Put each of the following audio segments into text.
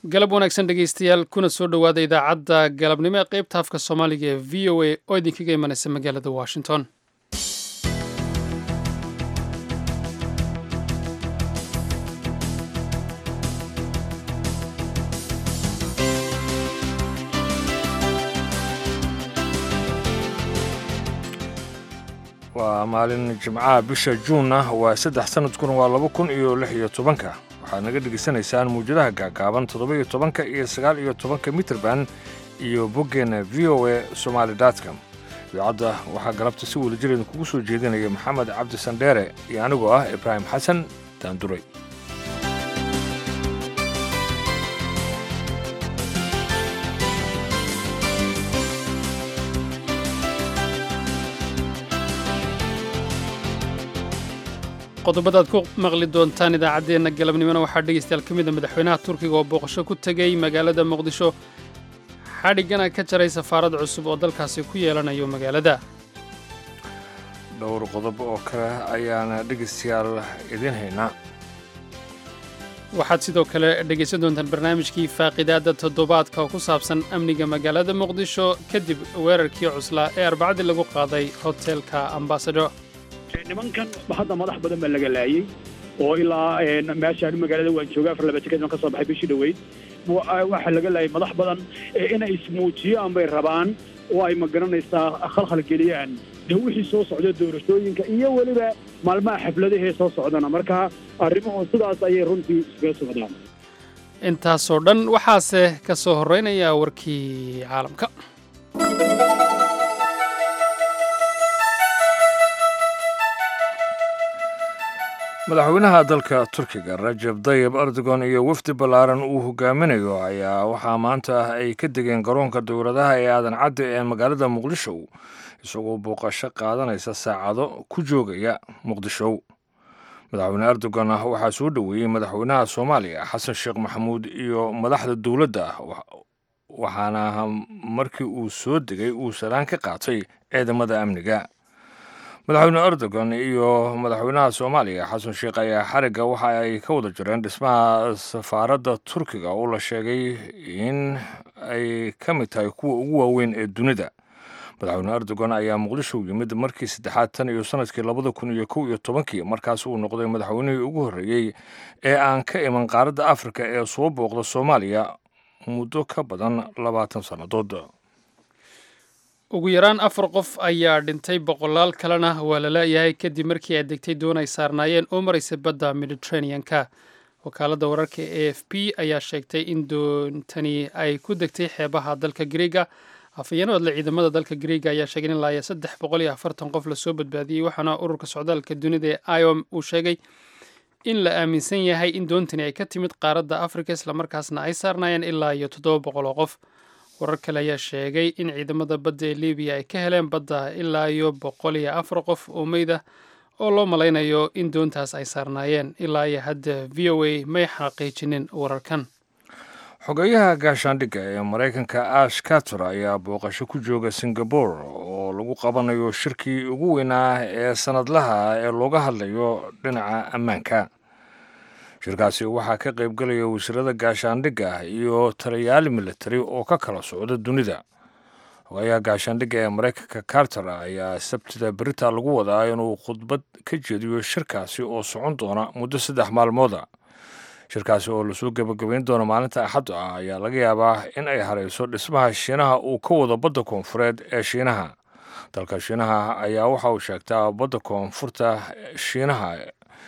galab wanaagsan dhegaystayaal kuna soo dhowaada idaacadda galabnimo ee qaybta afka soomaaliga ee v o a oo idinkaga imanaysa magaalada washington waa maalin jimcaha bisha juunna waa saddex sanadkuna waa laba kun iyo lix iyo tobanka waxaad naga dhegaysanaysaan muwjadaha gaagaaban toddoba iyo tobanka iyo sagaal iyo tobanka mitrban iyo boggeenna v o a somaali dotcom idaacadda waxaa galabta si wadajir idinkugu soo jeedinaya maxamed cabdi sandheere iyo anigoo ah ibraahim xasan daanduray qodobadaad ku maqli doontaan idaacaddeenna galabnimona waxaa dhegaystayaal ka mida madaxweynaha turkiga oo booqasho ku tegey magaalada muqdisho xadhiggana ka jaray safaarad cusub oo dalkaasi ku yeelanayo magaalada dhowr qodob oo kale ayaana dhegaystayaal idiin haynaa waxaad sidoo kale dhegaysan doontaan barnaamijkii faaqidaadda toddobaadka oo ku saabsan amniga magaalada muqdisho kadib weerarkii cuslaa ee arbacadii lagu qaaday hotelka ambasador nimankan hadda madax badan baa laga laayey oo ilaa meeshaan magaalada waan jooga afar laba tikadna ka soo baxay bishii dhoweyd waxaa laga laayay madax badan inay ismuujiyaan bay rabaan oo ay magaranaysaa khalkhal geliyaan dee wixii soo socda doorashooyinka iyo weliba maalmaha xafladahee soo socdana marka arrimuhu sidaas ayay runtii iskaga socdaan intaasoo dhan waxaase ka soo horraynaya warkii caalamka madaxweynaha dalka turkiga rajab dayib erdogan iyo wafdi ballaaran uu hogaaminayo ayaa waxaa maanta ay ka degeen garoonka dowladaha ee aadan cadde ee magaalada muqdisho isagoo booqasho qaadanaysa saacado ku joogaya muqdisho madaxweyne erdogan waxaa soo dhoweeyey madaxweynaha soomaaliya xasan sheekh maxamuud iyo madaxda dowladda waxaana markii uu soo degay uu salaan ka qaatay ciidamada amniga madaxweyne erdogan iyo madaxweynaha soomaaliya xasan sheekh ayaa xarigga waxa ay ka wada jireen dhismaha safaaradda turkiga oo la sheegay in ay ka mid tahay kuwa ugu waaweyn ee dunida madaxweyne erdogan ayaa muqdisho yimid markii saddexaad tan iyo sanadkii labada kun iyo kow iyo tobankii markaas uu noqday madaxweynihii ugu horreeyey ee aan ka iman qaaradda afrika ee soo booqda soomaaliya muddo ka badan labaatan sannadood ugu yaraan afar qof ayaa dhintay boqolaal kalena waa la laayahay kadib markii ay degtay doon ay saarnaayeen oo maraysa badda mediteranean-ka wakaaladda wararka e f p ayaa sheegtay in doontani ay ku degtay xeebaha dalka griega afhayeen odle ciidamada dalka griega ayaa sheegay in laaya saddex boqol iyo afartan qof lasoo badbaadiyey waxaana ururka socdaalka dunida ee iom uu sheegay in la aaminsan yahay in doontani ay ka timid qaaradda afrika islamarkaasna ay saarnaayeen ilaa iyo toddoba boqol oo qof warar kale ayaa sheegay in ciidamada badda ee libiya ay ka heleen badda ilaa iyo boqol iyo afar qof oo meyda oo loo malaynayo in doontaas ay saarnaayeen ilaa iyo hadda v o a may xaqiijinin wararkan xogeyaha gaashaandhigga ee maraykanka ash kator ayaa booqasho ku jooga singabore oo lagu qabanayo shirkii ugu weynaa ee sanadlaha ee looga hadlayo dhinaca ammaanka shirkaasi waxaa ka qaybgelaya wasiirada gaashaandhigga iyo taliyaal militari oo ka kala socda dunida xogayaha gaashaandhigga ee maraykanka carter ayaa sabtida berita lagu wadaa inuu khudbad ka jeediyo shirkaasi oo socon doona muddo saddex maalmooda shirkaasi oo lasoo gebagabayn doono maalinta axadda ah ayaa laga yaabaa in ay harayso dhismaha shiinaha uu ka wado badda koonfureed ee shiinaha dalka shiinaha ayaa waxa uu sheegtaa badda koonfurta shiinaha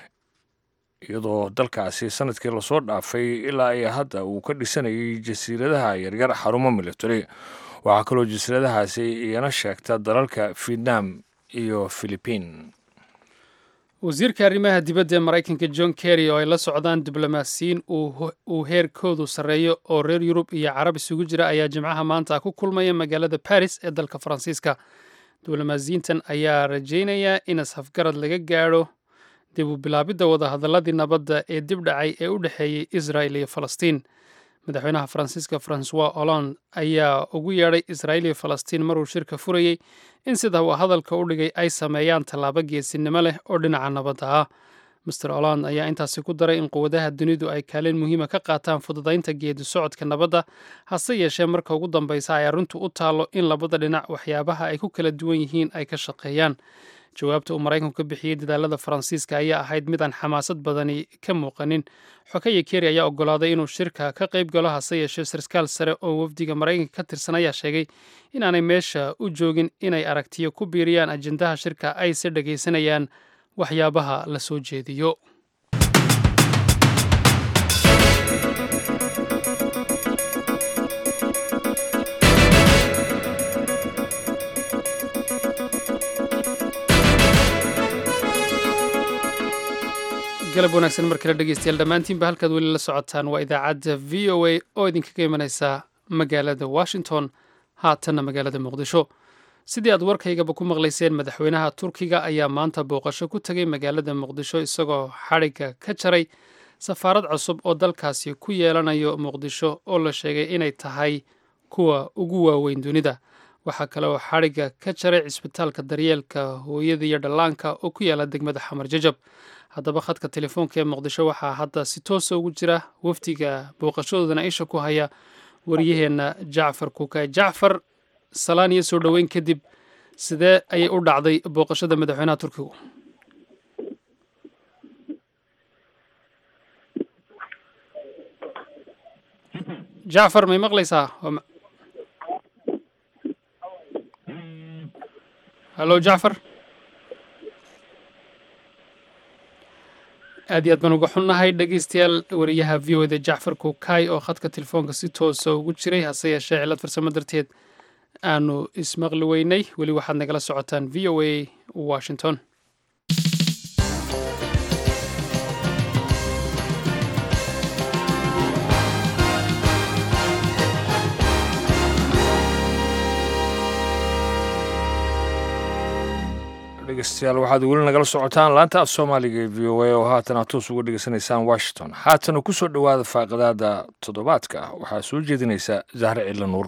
iyadoo dalkaasi sanadkii lasoo dhaafay ilaa iyo hadda uu ka dhisanayay jasiiradaha yaryar xarumo military waxaa kaloo jasiiradahaasi iyana sheegta dalalka vietnam iyo philibiin wasiirka arrimaha dibadda ee maraykanka john kerry oo ay la socdaan diblomaasiyiin uu heerkoodu sarreeyo oo reer yurub iyo carab isugu jira ayaa jimcaha maanta ku kulmaya magaalada baris ee dalka faransiiska diblomaasiyiintan ayaa rajaynaya in ashafgarad laga gaadho dib u bilaabidda wadahadaladii nabadda ee dib dhacay ee u dhexeeyey israel iyo falastiin madaxweynaha faransiiska francois hollande ayaa ugu yeedhay israel iyo falastiin maruu shirka furayey in sida uu hadalka u dhigay ay sameeyaan tallaabo geesinimo leh oo dhinaca nabadda ah master holand ayaa intaasi ku daray in quwadaha dunidu ay kaalin muhiima ka qaataan fududaynta geedi socodka nabadda hase yeeshee marka ugu dambeysa ay arrintu u taallo in labada dhinac waxyaabaha ay ku kala duwan yihiin ay ka shaqeeyaan jawaabta uu maraykanku ka bixiyey dadaalada faransiiska ayaa ahayd mid aan xamaasad badani ka muuqanin xokaya keri ayaa ogolaaday inuu shirka ka qayb galo hase yeeshee sarkaal sare oo wafdiga maraykanka ka tirsan ayaa sheegay inaanay meesha u joogin inay aragtiyo ku biiriyaan ajendaha shirka ayse dhegaysanayaan waxyaabaha la soo jeediyo galab wanaagsan mar kale dhegeystayaal dhammaantiinba halkaad weli la socotaan waa idaacadda v o a oo idinkaga imanaysa magaalada washington haatanna magaalada muqdisho sidii aad warkaygaba ku maqlayseen madaxweynaha turkiga ayaa maanta booqasho ku tegay magaalada muqdisho isagoo xadhigga ka jaray safaarad cusub oo dalkaasi ku yeelanayo muqdisho oo la sheegay inay tahay kuwa ugu waaweyn dunida waxaa kale oo xadhigga ka jaray cisbitaalka daryeelka hooyada iyo dhallaanka oo ku yaala degmada xamar jajab haddaba khadka telefoonka ee muqdisho waxaa hadda si toosa ugu jira wafdiga booqashadoodana isha ku haya waryaheenna jacfar kuukay jacfar salaan iyo soo dhoweyn kadib sidee ayay u dhacday booqashada madaxweynaha turkigu jacfar may maqlaysaa hallo jacfar aad iyo aad baan uga xunnahay dhegeystayaal wariyaha v o da jacfar kuukay oo khadka telefoonka si toosa ugu jiray hase yeeshee cilad farsamo darteed aanu ismaqli weynay weli waxaad nagala socotaan v o a washington dhegeystayaal waxaad weli nagala socotaan laanta af soomaaliga ee v o a oo haatan aad toos uga dhegeysanaysaan washington haatana ku soo dhowaada faaqidaada toddobaadka waxaa soo jeedinaysa zahre cilla nuur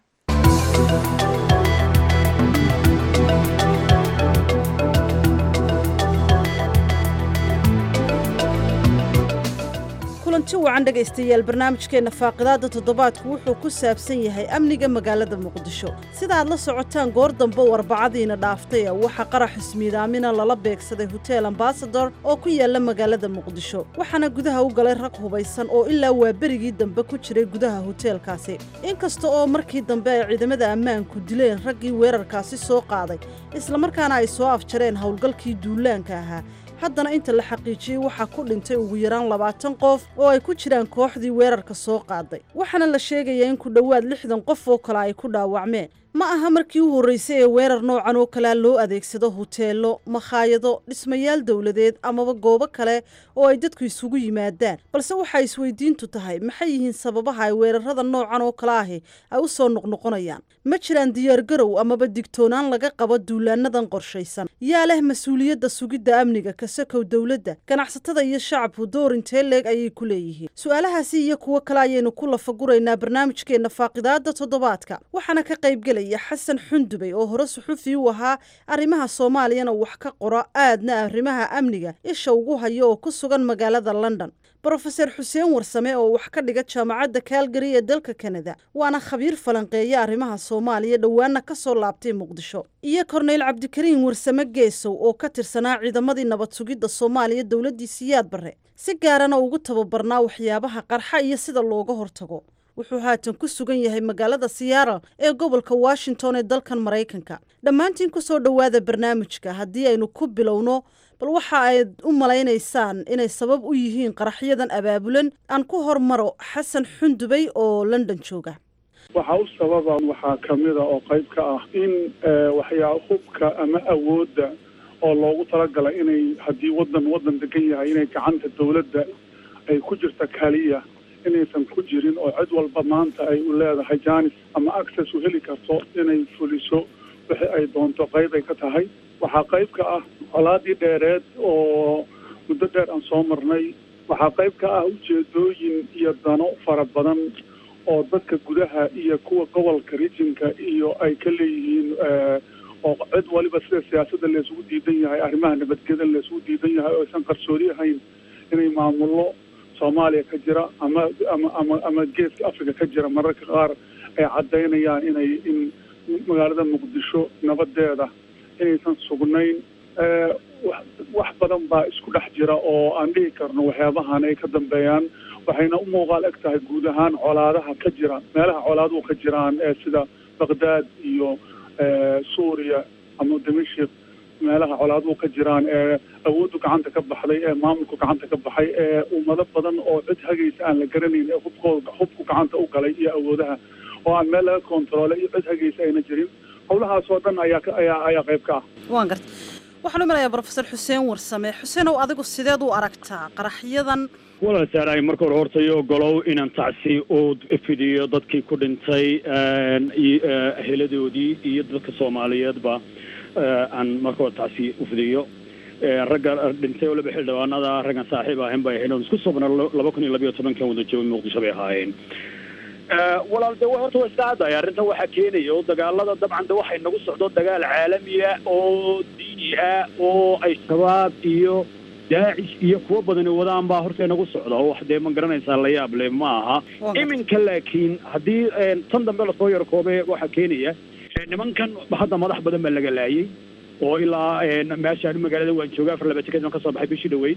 kulanti wacan dhegaystayaal barnaamijkeenna faaqidaadda toddobaadku wuxuu ku saabsan yahay amniga magaalada muqdisho sida aad la socotaan goor dambe warbacadiina dhaaftay waxaa qarax ismiidaamina lala beegsaday hotel ambasador oo ku yaala magaalada muqdisho waxaana gudaha u galay rag hubaysan oo ilaa waa berigii dambe ku jiray gudaha hoteelkaasi inkasta oo markii dambe ay ciidamada ammaanku dileen raggii weerarkaasi soo qaaday islamarkaana ay soo afjareen howlgalkii duulaanka ahaa haddana inta la xaqiijiyey waxaa ku dhintay ugu yaraan labaatan qof oo ay ku jiraan kooxdii weerarka soo qaaday waxaana la sheegayaa in ku dhowaad lixdan qof oo kale ay ku dhaawacmeen ma aha markii u horreysay ee weerar noocan oo kalea loo adeegsado huteelo makhaayado dhismayaal dowladeed amaba goobo kale oo ay dadku isugu yimaadaan balse waxaa isweydiintu tahay maxay yihiin sababaha ay weerarada noocan oo kale ahi ay u soo noqnoqonayaan ma jiraan diyaargarow amaba digtoonaan laga qabo duulaanadan qorshaysan yaa leh mas-uuliyadda sugidda amniga kasakow dowladda ganacsatada iyo shacabku door intee leeg ayay ku leeyihiin su-aalahaasi iyo kuwo kale ayaynu ku lafaguraynaa barnaamijkeenna faaqidaada toddobaadka waxaana ka qaybgelaya xasan xundubey oo hore suxufi u ahaa arrimaha soomaaliyana wax ka qora aadna arrimaha amniga isha ugu hayo oo ku sugan magaalada london brofeser xuseen warsame oo wax ka dhiga jaamacadda kaalgari ee dalka kanada waana khabiir falanqeeya arrimaha soomaaliya dhowaana ka soo laabtay muqdisho iyo korneyl cabdikariin warsame geesow oo ka tirsanaa ciidamadii nabad sugidda soomaaliya dowladdii siyaad barre si gaarana ugu tababarnaa waxyaabaha qarxa iyo sida looga hortago wuxuu haatan ku sugan yahay magaalada siyaaral ee gobolka washington ee dalkan maraykanka dhammaantiin ku soo dhowaada barnaamijka haddii aynu ku bilowno bal waxa ayd u malaynaysaan inay sabab u yihiin qaraxyadan abaabulan aan ku hormaro xasan xundubey oo london jooga waxaa u sababa waxaa kamida oo qayb ka ah in waxyaa hubka ama awoodda oo loogu talagalay inay haddii wadan wadan degan yahay inay gacanta dowladda ay ku jirta kaliya inaysan ku jirin oo cid walba maanta ay u leedahay janis ama access u heli karto inay fuliso wixii ay doonto qayb ay ka tahay waxaa qayb ka ah colaadii dheereed oo muddo dheer aan soo marnay waxaa qayb ka ah ujeedooyin iyo dano fara badan oo dadka gudaha iyo kuwa gobolka rijinka iyo ay ka leeyihiin oo cid waliba sida siyaasadda laysugu diidan yahay arrimaha nabadgeda laysugu diidan yahay oo aysan qarsoodi ahayn inay maamullo soomaaliya ka jira ama ama ama ama geeska africa ka jira mararka qaar ay caddaynayaan inay in magaalada muqdisho nabadeeda inaysan sugnayn wax badan baa isku dhex jira oo aan dhihi karno waxyaabahan ay ka dambeeyaan waxayna u muuqaal eg tahay guud ahaan colaadaha ka jira meelaha colaaduhu ka jiraan ee sida baqdaad iyo suuriya ama damashik meelaha colaaduhu ka jiraan ee awooddu gacanta ka baxday ee maamulku gacanta ka baxay ee ummado badan oo cid hagaysa aan la garanayn ee hubkooda hubku gacanta u galay iyo awoodaha oo aan meel laga kontaroolay iyo cid hagaysa ayna jirin howlahaas oo dhan ayaa ayaa ayaa qayb ka ah waan garta waxaan u imanayaa brofesor xuseen warsame xuseenow adigu sideed u aragtaa qaraxyadan walaal saaraay marka hore horta iyo ogolow inaan tacsi u fidiyo dadkii ku dhintay heladoodii iyo dadka soomaaliyeedba aan marka hore tacsi u fidiyo ragga dhintay oo laba xildhibaanada raggan saaxiib ahayn bay ahayn oo isku sobna laba kun iyo labayo tobankan wada jooga muqdisho bay ahaayeen walaal de horta waa iska caddahay arrintan waxaa keenaya oo dagaalada dabcan de waxay nagu socdo dagaal caalamiya oo diini ah oo ay shabaab iyo daacish iyo kuwo badani wadaan baa horta inagu socda oo wax dee ma garanaysaa la yaab le ma aha iminka laakiin haddii tan dambe lasoo yarkoobe waxaa keenaya nimankan hadda madax badan baa laga laayay oo ilaa meeshaan magaalada waan jooga afar laba tiked ka soo baxay bishii dhaweyd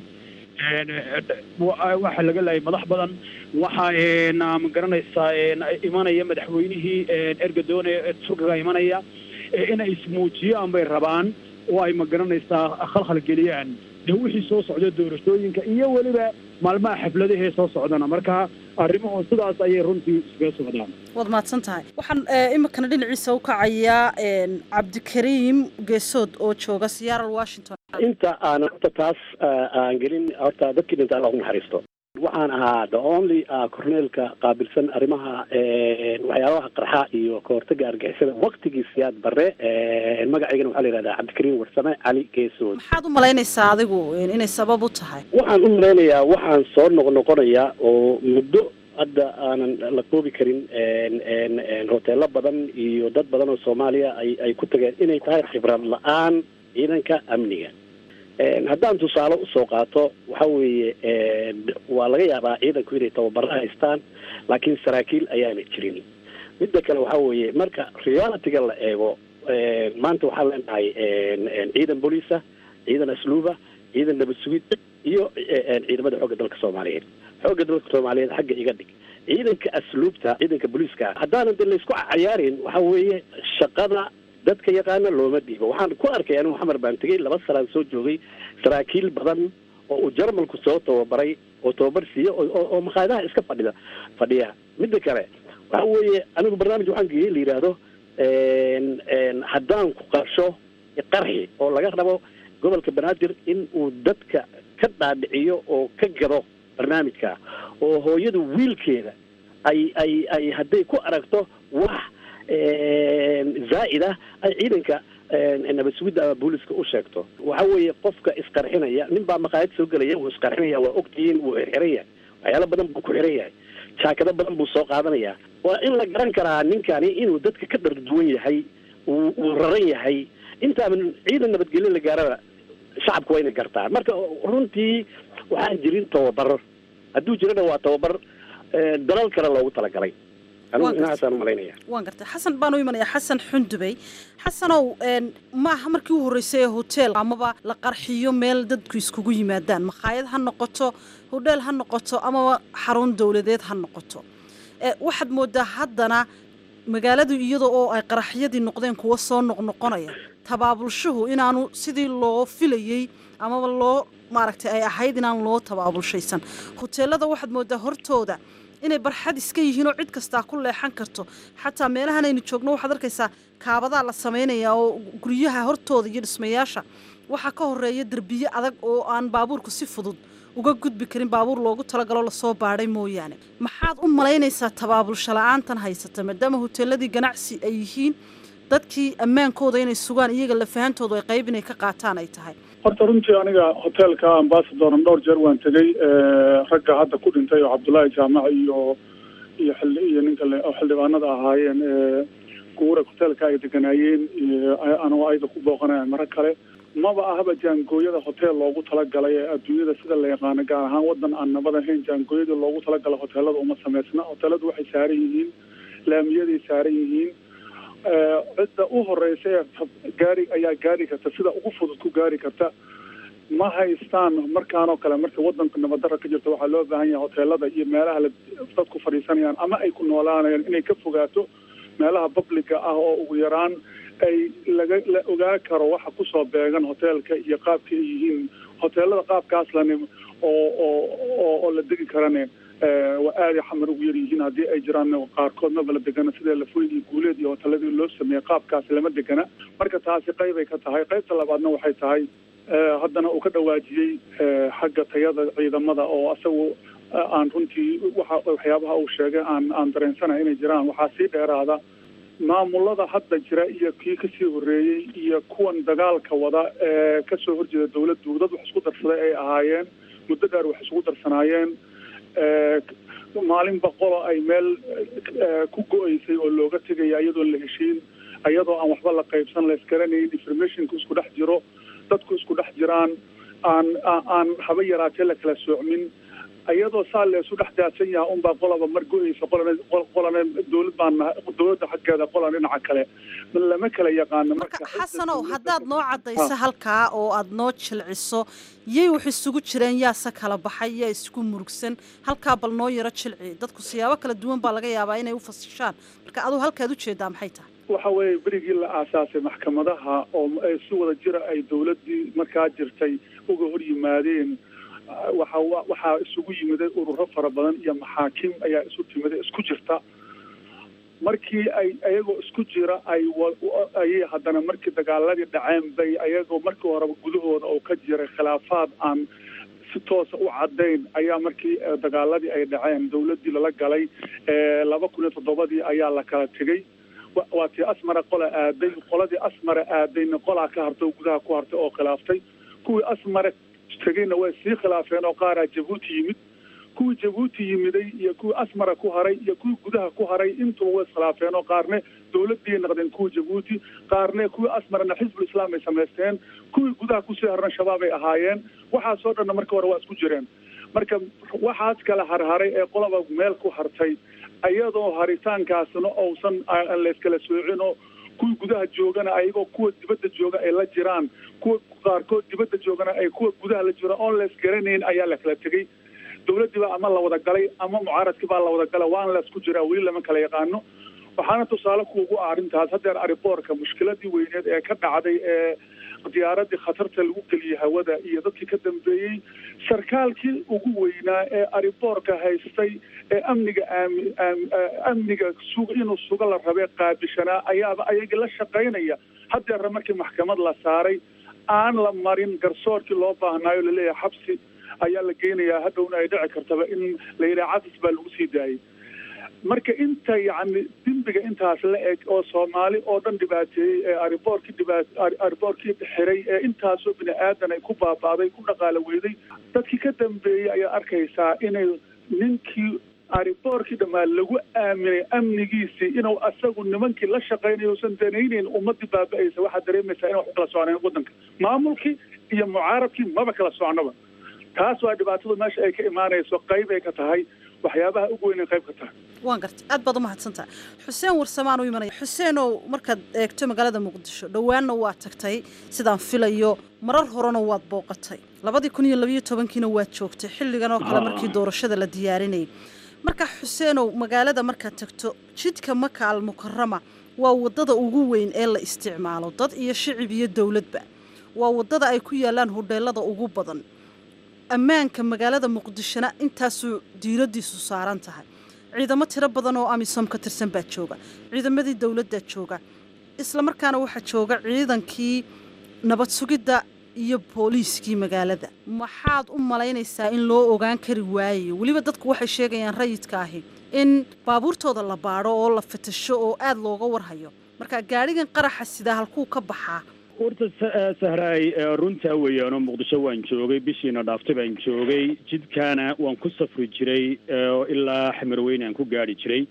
waxaa laga laayay madax badan waxaa ma garanaysaa imanaya madaxweynihii ergadoone turkiga imanaya inay ismuujiyaan bay rabaan oo ay ma garanaysaa khalkhal geliyaan dee wixii soo socda doorashooyinka iyo weliba maalmaha xafladahee soo socdana marka arrimuhu sidaas ayay runtii iskaga socdaan waad mahadsan tahay waxaan iminkana dhinaciisa u kacayaa cabdikariim geesood oo jooga seattle washington inta aanan horta taas aan gelin horta dadkii dhinta alla ugu naxariisto waxaan ahaa the only corneelka qaabilsan arrimaha waxyaabaha qarxa iyo kahortaga argixisada waktigii siyaad bare magacaygana waxaa la yihahdaa cabdikariim warsame cali geesood maxaad u malaynaysaa adigu inay sabab u tahay waxaan u malaynayaa waxaan soo noqnoqonayaa oo muddo hadda aanan la koobi karin hoteelo badan iyo dad badan oo soomaaliya ay ay ku tageen inay tahay khibrad la-aan ciidanka amniga haddaan tusaale usoo qaato waxa weeye waa laga yaabaa ciidanku inay tababaro haystaan laakiin saraakiil ayaana jirin midda kale waxa weeye marka realityga la eego maanta waxaan leenahay ciidan booliisa ciidan asluuba ciidan nabad sugid iyo ciidamada xoogga dalka soomaaliyeed xoogga dalka soomaaliyeed xagga iga dhig ciidanka asluubta ciidanka booliiska haddaanan de laysku cayaarin waxa weeye shaqada dadka yaqaana looma dhiibo waxaan ku arkay anigu xamar baan tegey laba sanaan soo joogay saraakiil badan oo uu jarmalku soo tababaray oo tababar siiya oo makhaayadaha iska fadhida fadhiya midda kale waxa weeye anigu barnaamij waxaan geeyey la yidhaahdo haddaan ku qarsho qarxi oo laga rabo gobolka banaadir in uu dadka ka dhaadhiciyo oo ka gado barnaamijka oo hooyadu wiilkeeda ay ay ay hadday ku aragto wax zaa'ida ay ciidanka nabad sugidda ama booliska u sheegto waxa weeye qofka isqarxinaya nin baa maqaayad soo gelaya wuu isqarxinaya waa ogtihiin wuu xirxiran yahay waxyaalo badan buu ku xiran yahay jaakado badan buu soo qaadanaya waa in la garan karaa ninkani inuu dadka ka darduwan yahay uu uu raran yahay intaaban ciidan nabadgelyo la gaaraba shacabku waa inay gartaan marka runtii waxaan jirin tababar hadduu jirana waa tababar dalal kale loogu talagalay waan gartay xasan baan u imanaya xasan xundubey xasanow maaha markii u horreysay ee hotel amaba la qarxiyo meel dadku iskugu yimaadaan makhaayad ha noqoto hodheel ha noqoto amaba xarun dowladeed ha noqoto waxaad moodaa haddana magaaladu iyada oo ay qaraxyadii noqdeen kuwa soo noqnoqonaya tabaabulshuhu inaanu sidii loo filayey amaba loo maaragtay ay ahayd inaan loo tabaabulshaysan hoteelada waxaad moodaa hortooda inay barxad iska yihiin oo cid kastaa ku leexan karto xataa meelahan aynu joogno waxaad arkaysaa kaabadaa la samaynayaa oo guryaha hortooda iyo dhismayaasha waxaa ka horeeya derbiye adag oo aan baabuurku si fudud uga gudbi karin baabuur loogu talagalo lasoo baadhay mooyaane maxaad u malaynaysaa tabaabulsha la-aantan haysata maadaama hoteeladii ganacsi ay yihiin dadkii ammaankooda inay sugaan iyaga lafahantoodu ay qayb inay ka qaataan ay tahay horta runtii aniga hoteelka ambasadoran dhowr jeer waan tegey ragga hadda ku dhintay oo cabdullaahi jaamac iyo iyo xilli iyo ninka oo xildhibaanada ahaayeen guura hoteelka ay deganaayeen anoo ayda ku booqanaya maro kale maba ahaba jaangooyada hotel loogu talagalay ee adduunyada sida la yaqaano gaar ahaan wadan aan nabad ahayn jaangooyadii loogu talagalay hoteelada uma samaysna hoteeladu waxay saaran yihiin laamiyaday saaran yihiin cidda u horeysa ee gaari ayaa gaari karta sida ugu fudud ku gaari karta ma haystaan markaanoo kale marka wadanka nabaddarra ka jirta waxaa loo baahan yahay hoteelada iyo meelaha la dadku fadhiisanayaan ama ay ku noolaanayaan inay ka fogaato meelaha publica ah oo ugu yaraan ay laga la ogaa karo waxa kusoo beegan hoteelka iyo qaabka ay yihiin hoteelada qaabkaas lani oo oo oo la degi karane waa aada xamar ugu yar yihiin haddii ay jiraan qaarkoodnaba la degana sidee lafoyn iyo guuleed iyo hoteeladii loo sameeyey qaabkaas lama degana marka taasi qaybay ka tahay qaybta labaadna waxay tahay haddana uu ka dhawaajiyey xagga tayada ciidamada oo asagu aan runtii waxa waxyaabaha uu sheegay aan aan dareensanahay inay jiraan waxaa sii dheeraada maamulada hadda jira iyo kii kasii horreeyey iyo kuwan dagaalka wada ee kasoo horjeeda dawladdu dad wax isku darsaday ay ahaayeen muddo dheer wax isugu darsanaayeen maalin boqolo ay meel ku go-eysay oo looga tegaya iyadoon la heshiin iyadoo aan waxba la qaybsan la isgaranayn informationka isku dhex jiro dadku isku dhex jiraan aan aan haba yaraatee la kala soocmin iyadoo saa la isu dhex daadsan yaha unbaa qolaba mar go-eysa qolana qolana dawlad baan dawladda xaggeeda qolan dhinaca kale lama kala yaqaano marka xasanow haddaad noo caddayso halkaa oo aad noo jilciso yay wax isugu jireen yaase kala baxay yaa isku murugsan halkaa bal noo yaro jilci dadku siyaabo kala duwan baa laga yaabaa inay u fasishaan marka aduu halkaad ujeedaa maxay tahay waxa weeye berigii la aasaasay maxkamadaha oo si wada jira ay dawladdii markaa jirtay uga hor yimaadeen waxa waxaa isugu yimiday ururo fara badan iyo maxaakiim ayaa isu timiday isku jirta markii ay ayagoo isku jira ay ayay haddana markii dagaaladii dhaceen bay ayagoo markii horeba gudahooda oo ka jiray khilaafaad aan si toosa u caddayn ayaa markii dagaaladii ay dhaceen dawladdii lala galay laba kun iyo toddobadii ayaa la kala tegey waa tii asmara qola aaday qoladii asmara aadayna qolaa ka hartay oo gudaha ku hartay oo khilaaftay kuwii asmara tegeyna way sii khilaafeen oo qaaraa jabuuti yimid kuwii jabuuti yimiday iyo kuwii asmara ku haray iyo kuwii gudaha ku haray intuba way iskhilaafeen oo qaarne dawladdiiay naqdeen kuwii jabuuti qaarne kuwii asmarana xisbul islaam ay samaysteen kuwii gudaha kusii harna shabaab ay ahaayeen waxaasoo dhanna marka hore waa isku jireen marka waxaas kala harharay ee qolaba meel ku hartay iyadoo haritaankaasna ousan aan layskala soocin oo kuwii gudaha joogana ayagoo kuwa dibadda jooga ay la jiraan kuwa qaarkood dibadda joogana ay kuwa gudaha la jiraan oon la isgaranayn ayaa la kala tegey dawladdii baa ama la wada galay ama mucaaradkii baa la wada galay waana la isku jiraa weli lama kala yaqaano waxaana tusaale kuugu ah arrintaas haddeer ariboorka mushkiladii weyneed ee ka dhacday ee diyaaradii khatarta lagu geliyey hawada iyo dadkii ka dambeeyey sarkaalkii ugu weynaa ee ariboorka haystay ee amniga aami amniga sug inuu suga la rabee qaabishanaa ayaaba ayagii la shaqaynaya haddeerna markii maxkamad la saaray aan la marin garsoorkii loo baahnaayo laleeyahay xabsi ayaa la geynayaa hadhowna ay dhici kartaba in la yidhaha cafis baa lagu sii daayay marka inta yacni dembiga intaas la eg oo soomaali oo dhan dhibaateeyey ee ariboorkii dhibaat ariboorkii xiray ee intaasoo bini aadan ay ku baaba'day ku dhaqaalo weyday dadkii ka dambeeyey ayaa arkaysaa inay ninkii ariboorkii dhammaan lagu aaminay amnigiisii inuu asagu nimankii la shaqaynayo usan danayneyn ummadii baaba'aysa waxaad dareemaysaa in wax u kala soconeen waddanka maamulkii iyo mucaaradkii maba kala soconaba taas waa dhibaatadu meesha ay ka imaanayso qayb ay ka tahay waxyaabaha ugu weyn ay qayb ka tahay waan gartay aad baad umahadsantaha xuseen warsamaan u imanaya xuseenow markaad eegto magaalada muqdisho dhowaanna waa tagtay sidaan filayo marar horena waad booqatay labadii kun iyo labayo tobankiina waad joogtay xilligan oo kale markii doorashada la diyaarinayay marka xuseenow magaalada markaad tagto jidka maka al mukarama waa waddada ugu weyn ee la isticmaalo dad iyo shicib iyo dowladba waa waddada ay ku yaalaan hodheelada ugu badan ammaanka magaalada muqdishona intaasuu diiradiisu saaran tahay ciidamo tiro badan oo amisom ka tirsan baa jooga ciidamadii dowladdaa jooga islamarkaana waxaa jooga ciidankii nabad sugidda iyo booliiskii magaalada maxaad u malaynaysaa in loo ogaan kari waayayo weliba dadku waxay sheegayaan rayidka ahi in baabuurtooda la baadho oo la fatasho oo aada looga warhayo marka gaadhigan qaraxa sidaa halkuu ka baxaa horta sahraay runtaa weeyaanoo muqdisho waan joogay bishiina dhaaftay baan joogay jidkaana waan ku safri jiray ilaa xamarweyne aan ku gaari jiray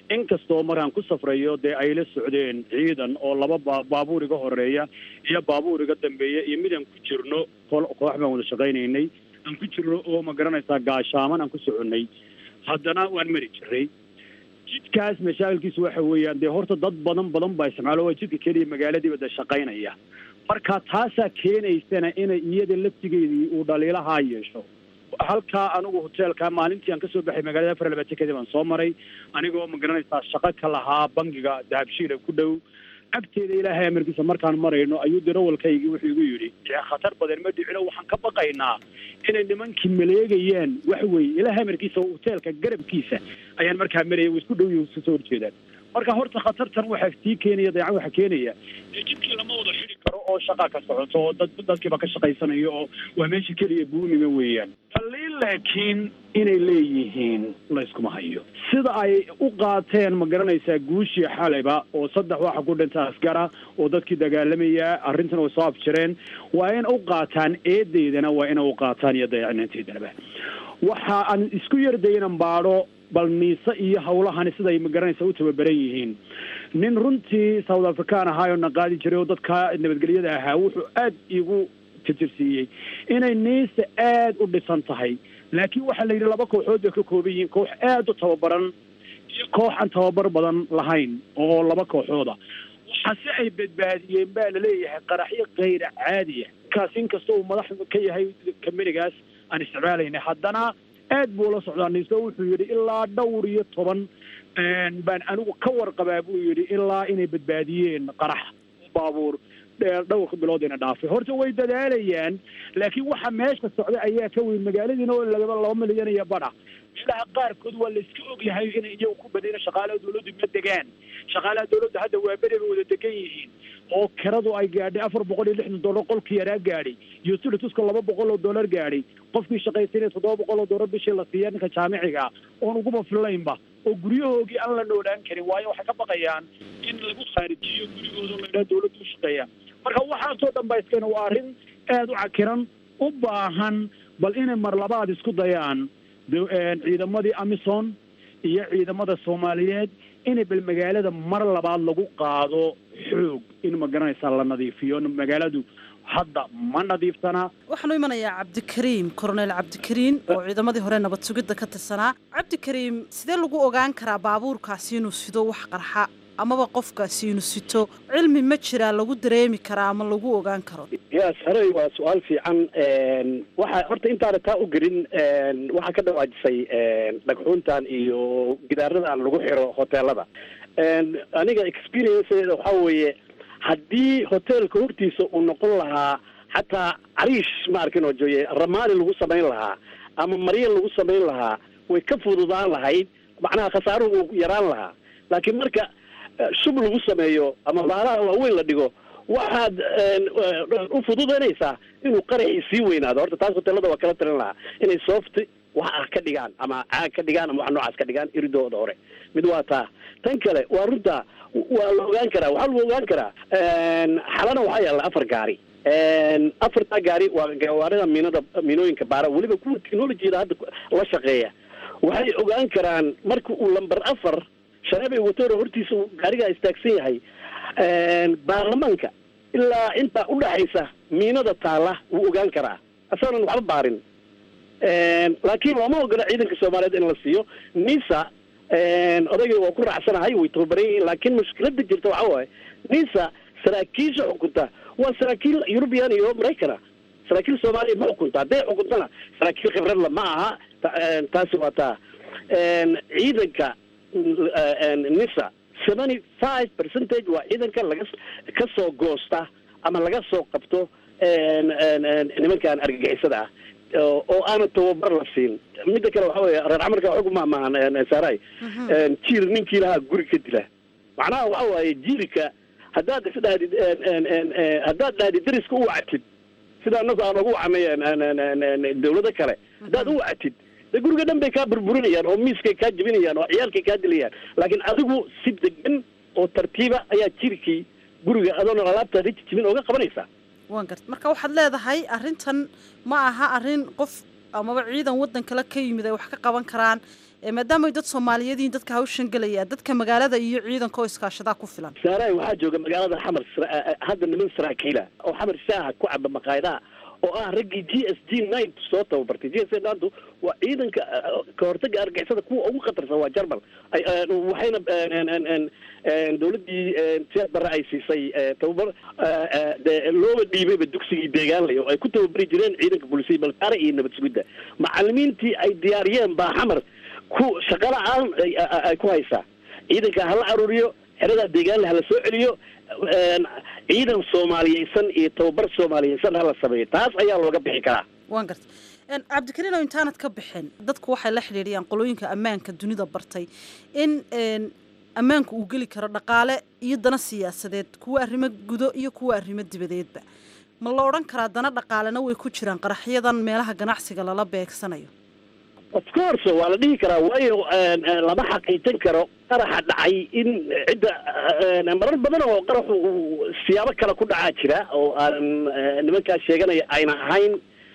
inkastoo markaan ku safrayo dee ay la socdeen ciidan oo laba ba baabuur iga horeeya iyo baabuur iga dambeeya iyo mid aan ku jirno koox baan wada shaqaynaynay aan ku jirno oo ma garanaysaa gaashaaman aan ku soconnay haddana waan mari jiray jidkaas mashaakilkiisu waxa weeyaan dee horta dad badan badan baa isticmaalo waa jidka keliya magaaladiiba de shaqaynaya marka taasaa keenaysana inay iyada laftigeedii uu dhaliilahaa yeesho halkaa anigu hoteelka maalintii aan kasoo baxay magaalada afar labaatan kadib aan soo maray anigoo ma garanaysaa shaqo ka lahaa bangiga dahabshiila ku dhow agteeda ilaahay amarkiisa markaan marayno ayuu darawalkaygii wuxuu igu yidhi khatar badan ma dhicino waxaan ka baqaynaa inay nimankii maleegayaan wax weeye ilaahay amarkiisa hoteelka garabkiisa ayaan markaa marayay way isku dhow yihiin isu soo horjeedaan marka horta khatartan waxaa sii keenaya dayacan waxaa keenaya dee jidkii lama wada xidi karo oo shaqa ka socoto oo dad dadkiiba ka shaqaysanayo oo waa meesha keliya buunima weeyaan daliil laakiin inay leeyihiin layskuma hayo sida ay u qaateen ma garanaysaa guushii xalayba oo saddex waxa ku dhinta askara oo dadkii dagaalamaya arrintan way soo afjireen waa in u qaataan eedeydana waa inay u qaataan iyo dayacnaanteedanaba waxa aan isku yardaynan baadho bal niise iyo hawlahani siday ma garanaysa u tababaran yihiin nin runtii south african ahaayoo na qaadi jiray oo dadka nabadgelyada ahaa wuxuu aad igu tirtirsiiyey inay niise aad u dhisan tahay laakiin waxaa la yidhi laba kooxood bay ka kooban yihiin koox aad u tababaran iyo koox aan tababar badan lahayn oo laba kooxooda waxaase ay badbaadiyeen baa laleeyahay qaraxyo kayra caadiya kaas inkasta uu madax ka yahay kamanigaas aan isticmaalaynay haddana aad buu la socdaa niso wuxuu yidhi ilaa dhowr iyo toban baan anigu ka warqabaa buu yidhi ilaa inay badbaadiyeen qarax baabuur dhowrka biloodina dhaafay horta way dadaalayaan laakiin waxa meesha socda ayaa ka weyn magaaladiina oo lagaba laba milyan iyo badha meelaha qaarkood waa layska ogyahay inay iyagu ku badina shaqaalaha dawladdu ma degaan shaqaalaha dawladda hadda waa beri bay wada degan yihiin oo kiradu ay gaadhay afar boqol iyo lixdan dollar qolkii yaraa gaadhay iyo silituska laba boqol oo dollar gaadhay qofkii shaqaysanaya toddoba boqol oo dollar bishii la siiya ninka jaamiciga oon uguba fillaynba oo guryahoogii aan la noolaan karin waayo waxay ka baqayaan in lagu khaarijiyo gurigooda laydhaha dawladda u shaqeeya marka waxaasoo dhan ba iskana waa arrin aada u cakiran u baahan bal inay mar labaad isku dayaan ciidamadii amison iyo ciidamada soomaaliyeed inay bal magaalada mar labaad lagu qaado xoog in ma garanaysaa la nadiifiyo magaaladu hadda ma nadiiftana waxaanu imanayaa cabdikariim koronel cabdikariin oo ciidamadii hore nabad sugidda ka tirsanaa cabdikariim sidee lagu ogaan karaa baabuurkaasi inuu sido wax qarxa amaba qofkaasi inuu sito cilmi ma jiraa lagu dareemi karaa ama lagu ogaan karo yes haray waa su-aal fiican waxa horta intaana taa u gelin waxaa ka dhawaajisay dhagxuuntan iyo gidaaradan lagu xiro hoteelada aniga experienceeda waxaa weeye haddii hoteelka hortiisa uu noqon lahaa xataa cariish ma arkin oo jooye ramaali lagu samayn lahaa ama maryan lagu samayn lahaa way ka fududaan lahayd macnaha khasaaruhu uu yaraan lahaa laakiin marka shub lagu sameeyo ama baalaha waaweyn la dhigo waxaad u fududanaysaa inuu qaraxii sii weynaado horta taas hoteelada waa kala talin lahaa inay soft wax ah ka dhigaan ama caag ka dhigaan ama wax noocaas ka dhigaan iridooda hore mid waa taa tan kale waa runta waa la ogaan karaa waxaa lagu ogaan karaa xalana waxaa yaalla afar gaari afartaa gaari waa gawaarida miinada miinooyinka baara weliba kuwa technologiyada hadda la shaqeeya waxay ogaan karaan marka uu lamber afar shareebay watoro hortiisa uu gaarigaa istaagsan yahay baarlamaanka ilaa intaa udhaxaysa miinada taalla wuu ogaan karaa asagoonan waxba baarin laakiin looma ogola ciidanka soomaaliyeed in la siiyo nisa odayga waa ku raacsanahay way tababaran yihiin laakiin mushkilada jirta waxa waaye nisa saraakiisha xukunta waa saraakiil eurubian iyo maraykana saraakiil soomaaliya ma xukunta hadday xukuntana saraakiil khibradla ma aha taasi waa taa ciidanka nisa seventy five percentage waa ciidanka laga ka soo goosta ama laga soo qabto nimankan argagixisada ah oo aana tababar la siin midda kale waxa weeye reer camarka xog ma maahan saaray jiir ninkii lahaa guri ka dila macnaha waxa waaye jiirka haddaad isdhahdid haddaad dhahdid dariska u wacatid sida anagu aan ugu wacnay dawlado kale haddaad u wacatid de guriga dhan bay kaa burburinayaan oo miiskay kaa jebinayaan oo ciyaalkay kaa dilayaan laakiin adigu si degan oo tartiiba ayaa jirkii guriga adoona alaabtaada jijibin ooga qabanaysaa waan garta marka waxaad leedahay arrintan ma aha arrin qof amaba ciidan waddan kale ka yimid ay wax ka qaban karaan maadaama ay dad soomaaliyeediin dadka hawshan gelaya dadka magaalada iyo ciidanka oo iskaashadaa ku filan saaraay waxaa jooga magaalada xamar hadda niman saraakiila oo xamar shaaha ku caba maqaayadaha oo ah raggii g s g nine soo tababartay g s g nine waa ciidanka ka hortaga argixisada kuwa ugu khatarsan waa jarmal waxayna dawladdii siyaad barre ay siisay tababar looba dhiibayba dugsigii deegaanlay oo ay ku tababari jireen ciidanka boolisiya balkaare iyo nabad sugidda macalimiintii ay diyaariyeen baa xamar ku shaqala-aan ay ku haysaa ciidanka hala aruuriyo xeradaa deegaanle hala soo celiyo ciidan soomaaliyeysan iyo tababar soomaaliyeysan hala sameeyo taas ayaa looga bixi karaa waan garta cabdikariino intaanad ka bixin dadku waxay la xidhiidhiyaan qolooyinka ammaanka dunida bartay in ammaanku uu geli karo dhaqaale iyo dana siyaasadeed kuwa arrimo gudo iyo kuwa arrimo dibadeedba ma la odhan karaa dana dhaqaalena way ku jiraan qaraxyadan meelaha ganacsiga lala beegsanayo of course waa la dhihi karaa waayo lama xaqiijin karo qaraxa dhacay in cidda marar badan oo qaraxu siyaabo kale ku dhacaa jira oo aanan nimankaas sheeganaya ayna ahayn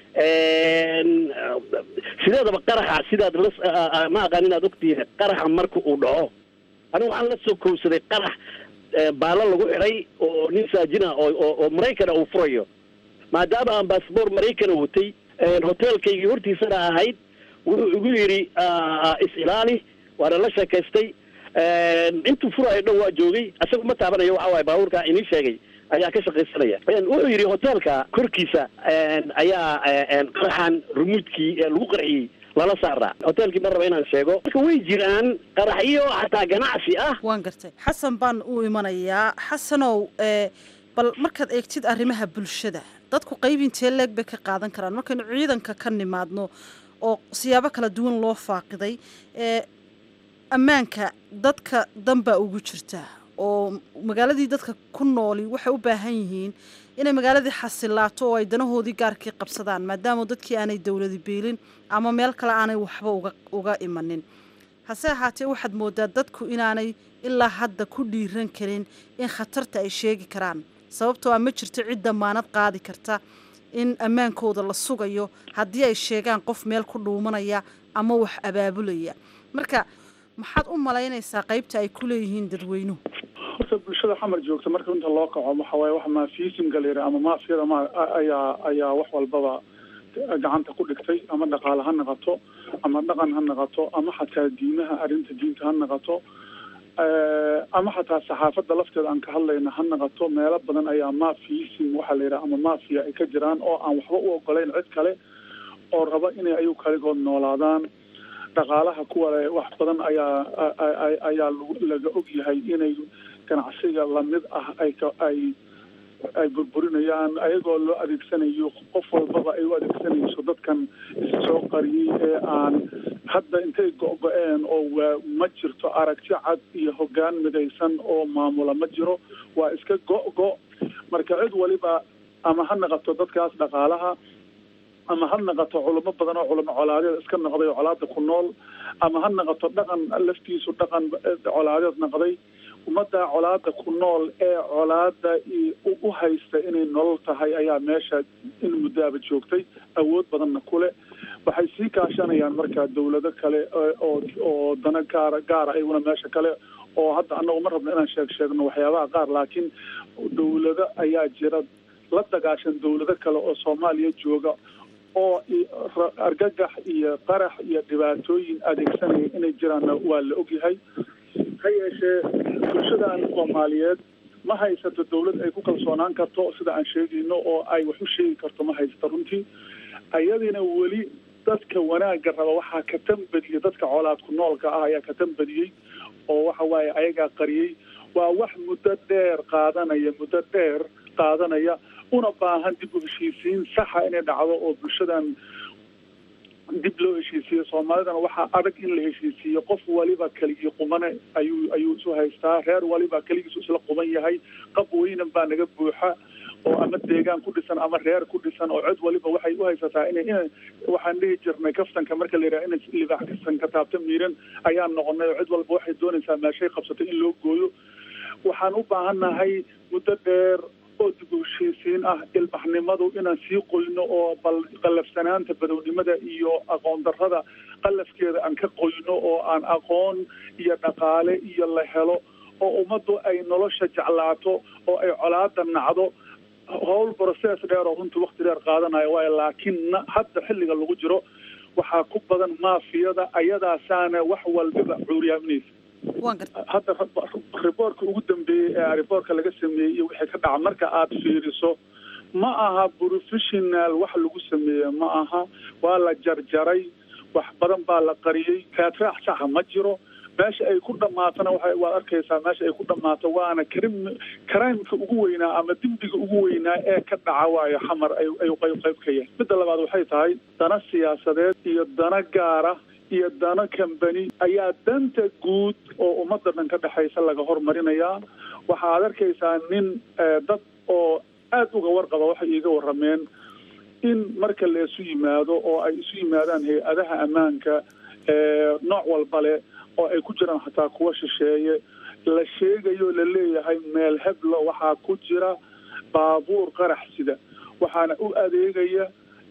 sideedaba qaraxa sidaad la ma aqaan inaad ogtihiin qaraxa marka uu dhaco anigu waxaan la soo kowsaday qarax baalo lagu xidhay oo nin saajina oo oo maraykana uu furayo maadaama aan baasboor maraykana watay hoteelkaygii hortiisana ahayd wuxuu igu yidhi is-ilaali waana la sheekaystay intuu furaayo dhan waa joogay isaga ma taabanayo waxa waaye baabuurka inii sheegay ayaa ka shaqaysanaya wuxuu yidhi hoteelka korkiisa ayaa qaraxan rumuudkii lagu qarxiyey lala saaraa hoteelkii ma raba inaan sheego marka way jiraan qaraxyo xataa ganacsi ah waan gartay xasan baan u imanayaa xasanow bal markaad eegtid arrimaha bulshada dadku qayb intee leeg bay ka qaadan karaan markaynu ciidanka ka nimaadno oo siyaabo kala duwan loo faaqiday ee ammaanka dadka danbaa ugu jirta oo magaaladii dadka ku nooli waxay u baahan yihiin inay magaaladii xasilaato oo ay danahoodii gaarkii qabsadaan maadaama dadkii aanay dowladi beelin ama meel kale aanay waxba uga uga imanin hase ahaatee waxaad moodaa dadku inaanay ilaa hadda ku dhiiran karin in khatarta ay sheegi karaan sababtoo a ma jirto cid damaanad qaadi karta in ammaankooda la sugayo haddii ay sheegaan qof meel ku dhuumanaya ama wax abaabulaya marka maxaad u malaynaysaa qaybta ay ku leeyihiin dadweynuhu horta bulshada xamar joogta marka inta loo kaco waxa waaye wax maafiisimka la yidhaha ama maafiyada ma ayaa ayaa wax walbaba gacanta ku dhigtay ama dhaqaale ha naqato ama dhaqan ha naqato ama xataa diimaha arrinta diinta ha naqato ama xataa saxaafadda lafteeda aan ka hadlayna ha naqato meelo badan ayaa mafiism waxaa la yidhaha ama mafia ay ka jiraan oo aan waxba u ogolayn cid kale oo raba inay ayagu kaligood noolaadaan dhaqaalaha kuwa le wax badan ayaa ayaa laga og yahay inay ganacsiga lamid ah ay ka ay ay burburinayaan ayagoo loo adeegsanayo qof walbaba ay u adeegsanayso dadkan issoo qariyey ee aan hadda intay go-go-een oo waa ma jirto aragti cad iyo hoggaan midaysan oo maamula ma jiro waa iska go-go marka cid waliba ama ha naqato dadkaas dhaqaalaha ama ha naqato culamo badan oo culamo colaadeed iska noqday oo colaada ku nool ama ha naqato dhaqan laftiisu dhaqan colaadeed noqday ummadda colaada ku nool ee colaada u haysta inay nolol tahay ayaa meesha in muddaaba joogtay awood badanna kule waxay sii kaashanayaan markaa dawlado kale oo oo dana gaara gaara ayaguna meesha kale oo hadda annagu ma rabno inaan sheeg sheegno waxyaabaha qaar laakiin dawlado ayaa jira la dagaashan dawlado kale oo soomaaliya jooga oo argagax iyo qarax iyo dhibaatooyin adeegsanaya inay jiraanna waa la ogyahay ha yeeshee bulshadan soomaaliyeed ma haysato dawlad ay ku kalsoonaan karto sida aan sheegayno oo ay wax u sheegi karto ma haysato runtii ayadiina weli dadka wanaagga raba waxaa ka tambadiyey dadka colaad ku noolka ah ayaa ka tambadiyey oo waxa waaye ayagaa qariyey waa wax muddo dheer qaadanaya muddo dheer qaadanaya una baahan dib u heshiisiin saxa inay dhacdo oo bulshadan dib loo heshiisiiyo soomaalidana waxaa adag in la heshiisiiyo qof waliba keligii qumane ayuu ayuu isu haystaa reer waliba keligiisu isla quban yahay qab weynan baa naga buuxa oo ama deegaan ku dhisan ama reer ku dhisan oo cid waliba waxay u haysataa ina ina waxaan dhihi jirnay kaftanka marka la yidhaha ina libaax kaftanka taabta miiran ayaan noqonay oo cid walba waxay doonaysaa meeshay qabsatay in loo gooyo waxaan u baahannahay muddo dheer oo dib u heshiisiin ah ilbaxnimadu inaan sii qoyno oo bal qallafsanaanta badownimada iyo aqoon darrada qallafkeeda aan ka qoyno oo aan aqoon iyo dhaqaale iyo la helo oo ummaddu ay nolosha jeclaato oo ay colaada nacdo howl process dheer oo runtii wakti dheer qaadanayo waayo laakiin hadda xilliga lagu jiro waxaa ku badan maafiyada ayadaasaana wax walbaba cuuriyaaminaysa hadda riboortka ugu dambeeyey ee riboortka laga sameeyey iyo wixii ka dhaca marka aad fiiriso ma aha professional wax lagu sameeye ma aha waa la jarjaray wax badan baa la qariyey kaatraax saxa ma jiro meesha ay ku dhamaatona waa waad arkaysaa meesha ay ku dhammaato waana krim crimeka ugu weynaa ama dembiga ugu weynaa ee ka dhaca waayo xamar ay ayuu qayb qayb ka yahay midda labaad waxay tahay dana siyaasadeed iyo dana gaara iyo dano kambani ayaa danta guud oo ummadda dhan ka dhexaysa laga hormarinayaa waxaad arkaysaa nin dad oo aada uga warqaba waxay iiga warrameen in marka la isu yimaado oo ay isu yimaadaan hay-adaha ammaanka nooc walba leh oo ay ku jiraan xataa kuwa shisheeye la sheegayo la leeyahay meel heblo waxaa ku jira baabuur qarax sida waxaana u adeegaya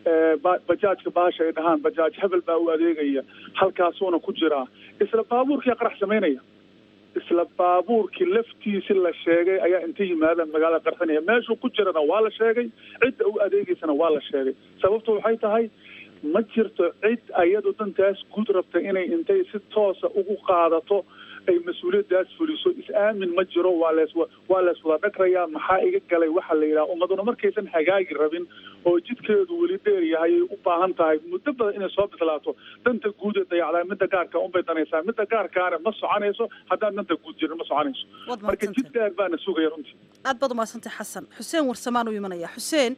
bajaajka baasha ay dhahaan bajaaj hebel baa u adeegaya halkaasuuna ku jiraa isla baabuurkii qarax samaynaya isla baabuurkii laftiisi la sheegay ayaa inta yimaadaan magaalada qarxinaya meeshuu ku jirana waa la sheegay cidda u adeegaysana waa la sheegay sababtu waxay tahay ma jirto cid ayadu dantaas guud rabta inay intay si toosa ugu qaadato ay mas-uuliyaddaas fuliso is-aamin ma jiro waa lees waa lees wada dhagrayaa maxaa iga galay waxaa la yidhaha ummaduna markaysan hagaagi rabin oo jidkeedu weli dheer yahay ay u baahan tahay muddo badan inay soo bislaato danta guud ee dayacdaa midda gaarka unbay danaysaa midda gaarkaana ma soconayso haddaan danta guud jirin ma soconayso marka jid dheer baana sugaya runtii aad baad umahadsantay xasan xuseen warsamaan u imanaya xuseen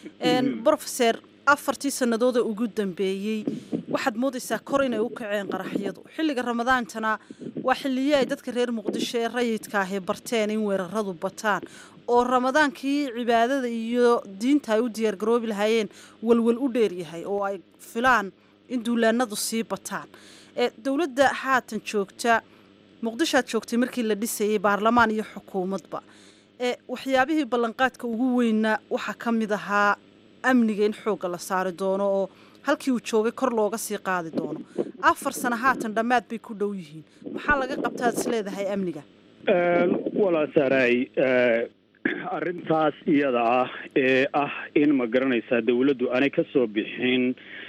brofeser afartii sanadooda ugu dambeeyey waxaad moodaysaa kor inay u kaceen qaraxyadu xilliga ramadaantana waa xilliyo ay dadka reer muqdisho ee rayidka ahi barteen in weeraradu bataan oo ramadaankii cibaadada iyo diinta ay u diyaargaroobi lahaayeen walwal u dheeryahay oo ay filaan in duulaanadu sii bataan dowladda haatan joogta muqdishoad joogtay markii la dhisayay baarlamaan iyo xukuumadba waxyaabihii ballanqaadka ugu weynaa waxaa ka mid ahaa amniga in xoogga la saari doono oo halkii uu joogay kor looga sii qaadi doono afar sano haatan dhammaad bay ku dhow yihiin maxaa laga qabtaad is leedahay amniga walaa saaray arrintaas iyada ah ee ah in ma garanaysaa dawladdu aanay ka soo bixin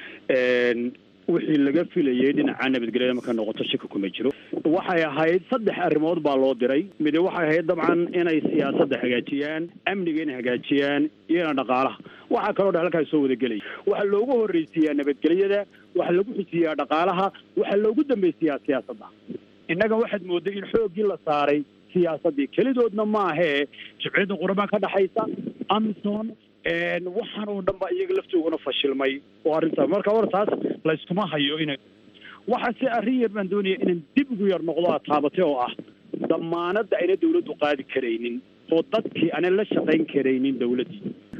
wixii laga filayay dhinaca nabadgelyada marka noqoto shika kuma jiro waxay ahayd saddex arrimood baa loo diray midi waxay ahayd dabcan inay siyaasadda hagaajiyaan amniga inay hagaajiyaan iyona dhaqaalaha waxaa kaloo dha halkaas soo wadagelaya waxaa loogu horreysiiyaa nabadgelyada waxaa lagu xusiyaa dhaqaalaha waxaa loogu dambaysiyaa siyaasadda innaga waxaad mooday in xooggii la saaray siyaasaddii kelidoodna maahee jibciyadda qurban ka dhexaysa amison waxaan oo dhan ba iyaga laftooguna fashilmay oo arrintaas marka hore taas layskuma hayo ina waxa se arrin yar baan doonaya inaan dib ugu yar noqdo aad taabatay oo ah damaanadda ayna dawladdu qaadi karaynin oo dadkii aanan la shaqayn karaynin dawladdii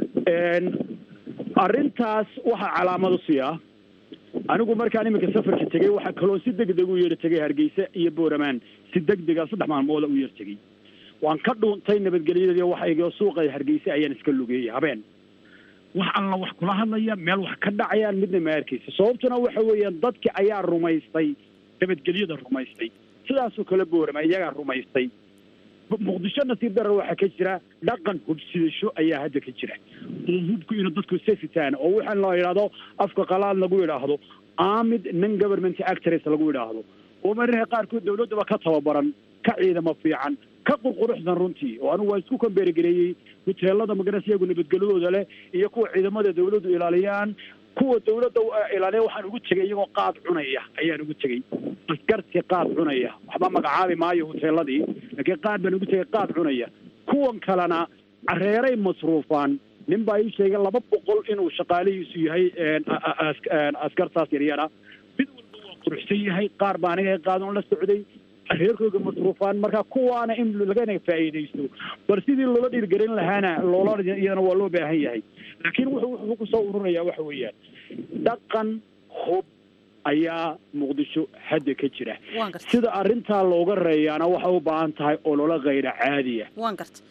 arrintaas waxaa calaamad u siiya anigu markaan iminka safarka tegey waxaa kaloo si degdeg u yar tegay hargeysa iyo booramaan si degdega saddex maalmooda u yar tegey waan ka dhuuntay nabadgelyadii waxayga suuqa hargeysa ayaan iska lugeeyey habeen wax alla wax kula hadlaya meel wax ka dhacayaan midna ma arkaysa sababtuna waxa weeyaan dadki ayaa rumaystay nabadgelyada rumaystay sidaasoo kale boorama iyagaa rumaystay muqdisho nasiib darar waxaa ka jira dhaqan hubsidasho ayaa hadda ka jira oo hubku inuu dadku sefitaan oo waxaan loo yidhaahdo afka qalaad lagu yidhaahdo amid non government actors lagu yidhaahdo oo mararka qaarkood dawladdaba ka tababaran ka ciidamo fiican ka qurquruxdan runtii oo anigu waa isku kambeerigareeyey huteelada magaras iyagu nabadgelyadooda leh iyo kuwa ciidamada dawladdu ilaaliyaan kuwa dawladda ilaaliya waxaan ugu tegay iyagoo qaad cunaya ayaan ugu tegey askartii qaad cunaya waxba magacaabi maayo huteeladii laakiin qaad baan ugu tegay qaad cunaya kuwan kalena careeray masruufaan nin baa ii sheegay laba boqol inuu shaqaalihiisu yahay askartaas yaryara mid walba waa quruxsan yahay qaar baa aniga qaadan la socday reerkooga masruufaan marka kuwaana in lagana faa'iidaysto bal sidii loola dhiirgelin lahaana loola iyadana waa loo baahan yahay laakiin wuxuu wuxuu kusoo ururaya waxa weeyaan dhaqan hub ayaa muqdisho hadda ka jira sida arrintaa looga reeyaana waxay u baahan tahay ololo kayra caadiya waan garta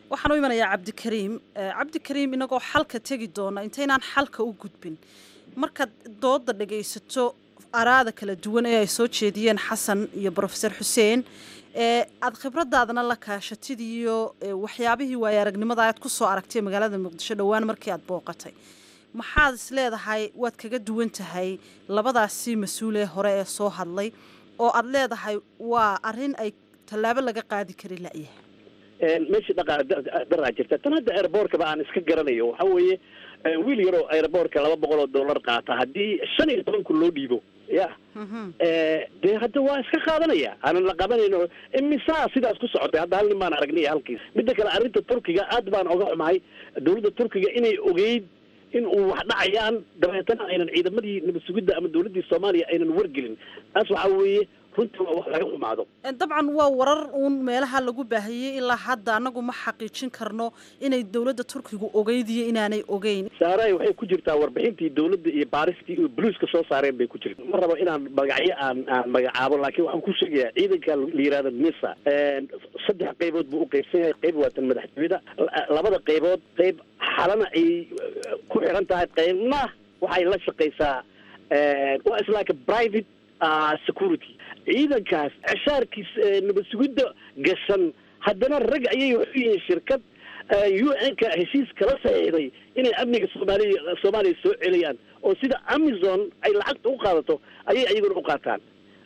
waxaan u imanayaa cabdikariim cabdikariim inagoo xalka tegi doona intaynaan xalka u gudbin markaad dooda dhagaysato araada kala duwan ee ay soo jeediyeen xasan iyo brofeor xuseen ee aada khibradaadana la kaashatid iyo waxyaabihii waaye aragnimada aad ku soo aragtay magaalada muqdisho dhowaan markii aad booqatay maxaad is leedahay waad kaga duwan tahay labadaasi mas-uul ee hore ee soo hadlay oo aad leedahay waa arrin ay tallaabo laga qaadi kari la'yahay meeshii dhaqaale daraa jirta tan hadda airboortkaba aan iska garanayo waxa weeye wiil yaroo airboortka laba boqol oo dollar qaata haddii shan iyo toban kun loo dhiibo ya dee hadda waa iska qaadanaya aanan la qabanayno imisaa sidaas ku socotay hadda hal nin baan aragnay halkiis midda kale arrinta turkiga aad baan oga xumahay dawladda turkiga inay ogeyd in uu wax dhacayaan dabeetana aynan ciidamadii nabad sugidda ama dawladdii soomaaliya aynan wargelin taas waxaa weeye runtii waa wax laga xumaado dabcan waa warar uun meelaha lagu baahiyey ilaa hadda annagu ma xaqiijin karno inay dowladda turkigu ogeyd iyo inaanay ogeyn saaray waxay ku jirtaa warbixintii dawladda iyo baaristii iyo buluuska soo saareen bay ku jirta ma rabo inaan magacyo aan aan magacaabo laakiin waxaan ku sheegayaa ciidanka la yihahdo misa saddex qaybood buu u qaybsan yahay qayb waa tan madaxtooyada labada qaybood qayb xalana ay ku xiran tahay qaybna waxay la shaqaysaa waa is like a private security ciidankaas ceshaarkiis nabad sugidda gashan haddana rag ayay waxu yihiin shirkad u n-ka heshiis kala saxiixday inay amniga soomaaliya soomaaliya soo celiyaan oo sida amazon ay lacagta u qaadato ayay ayaguna u qaataan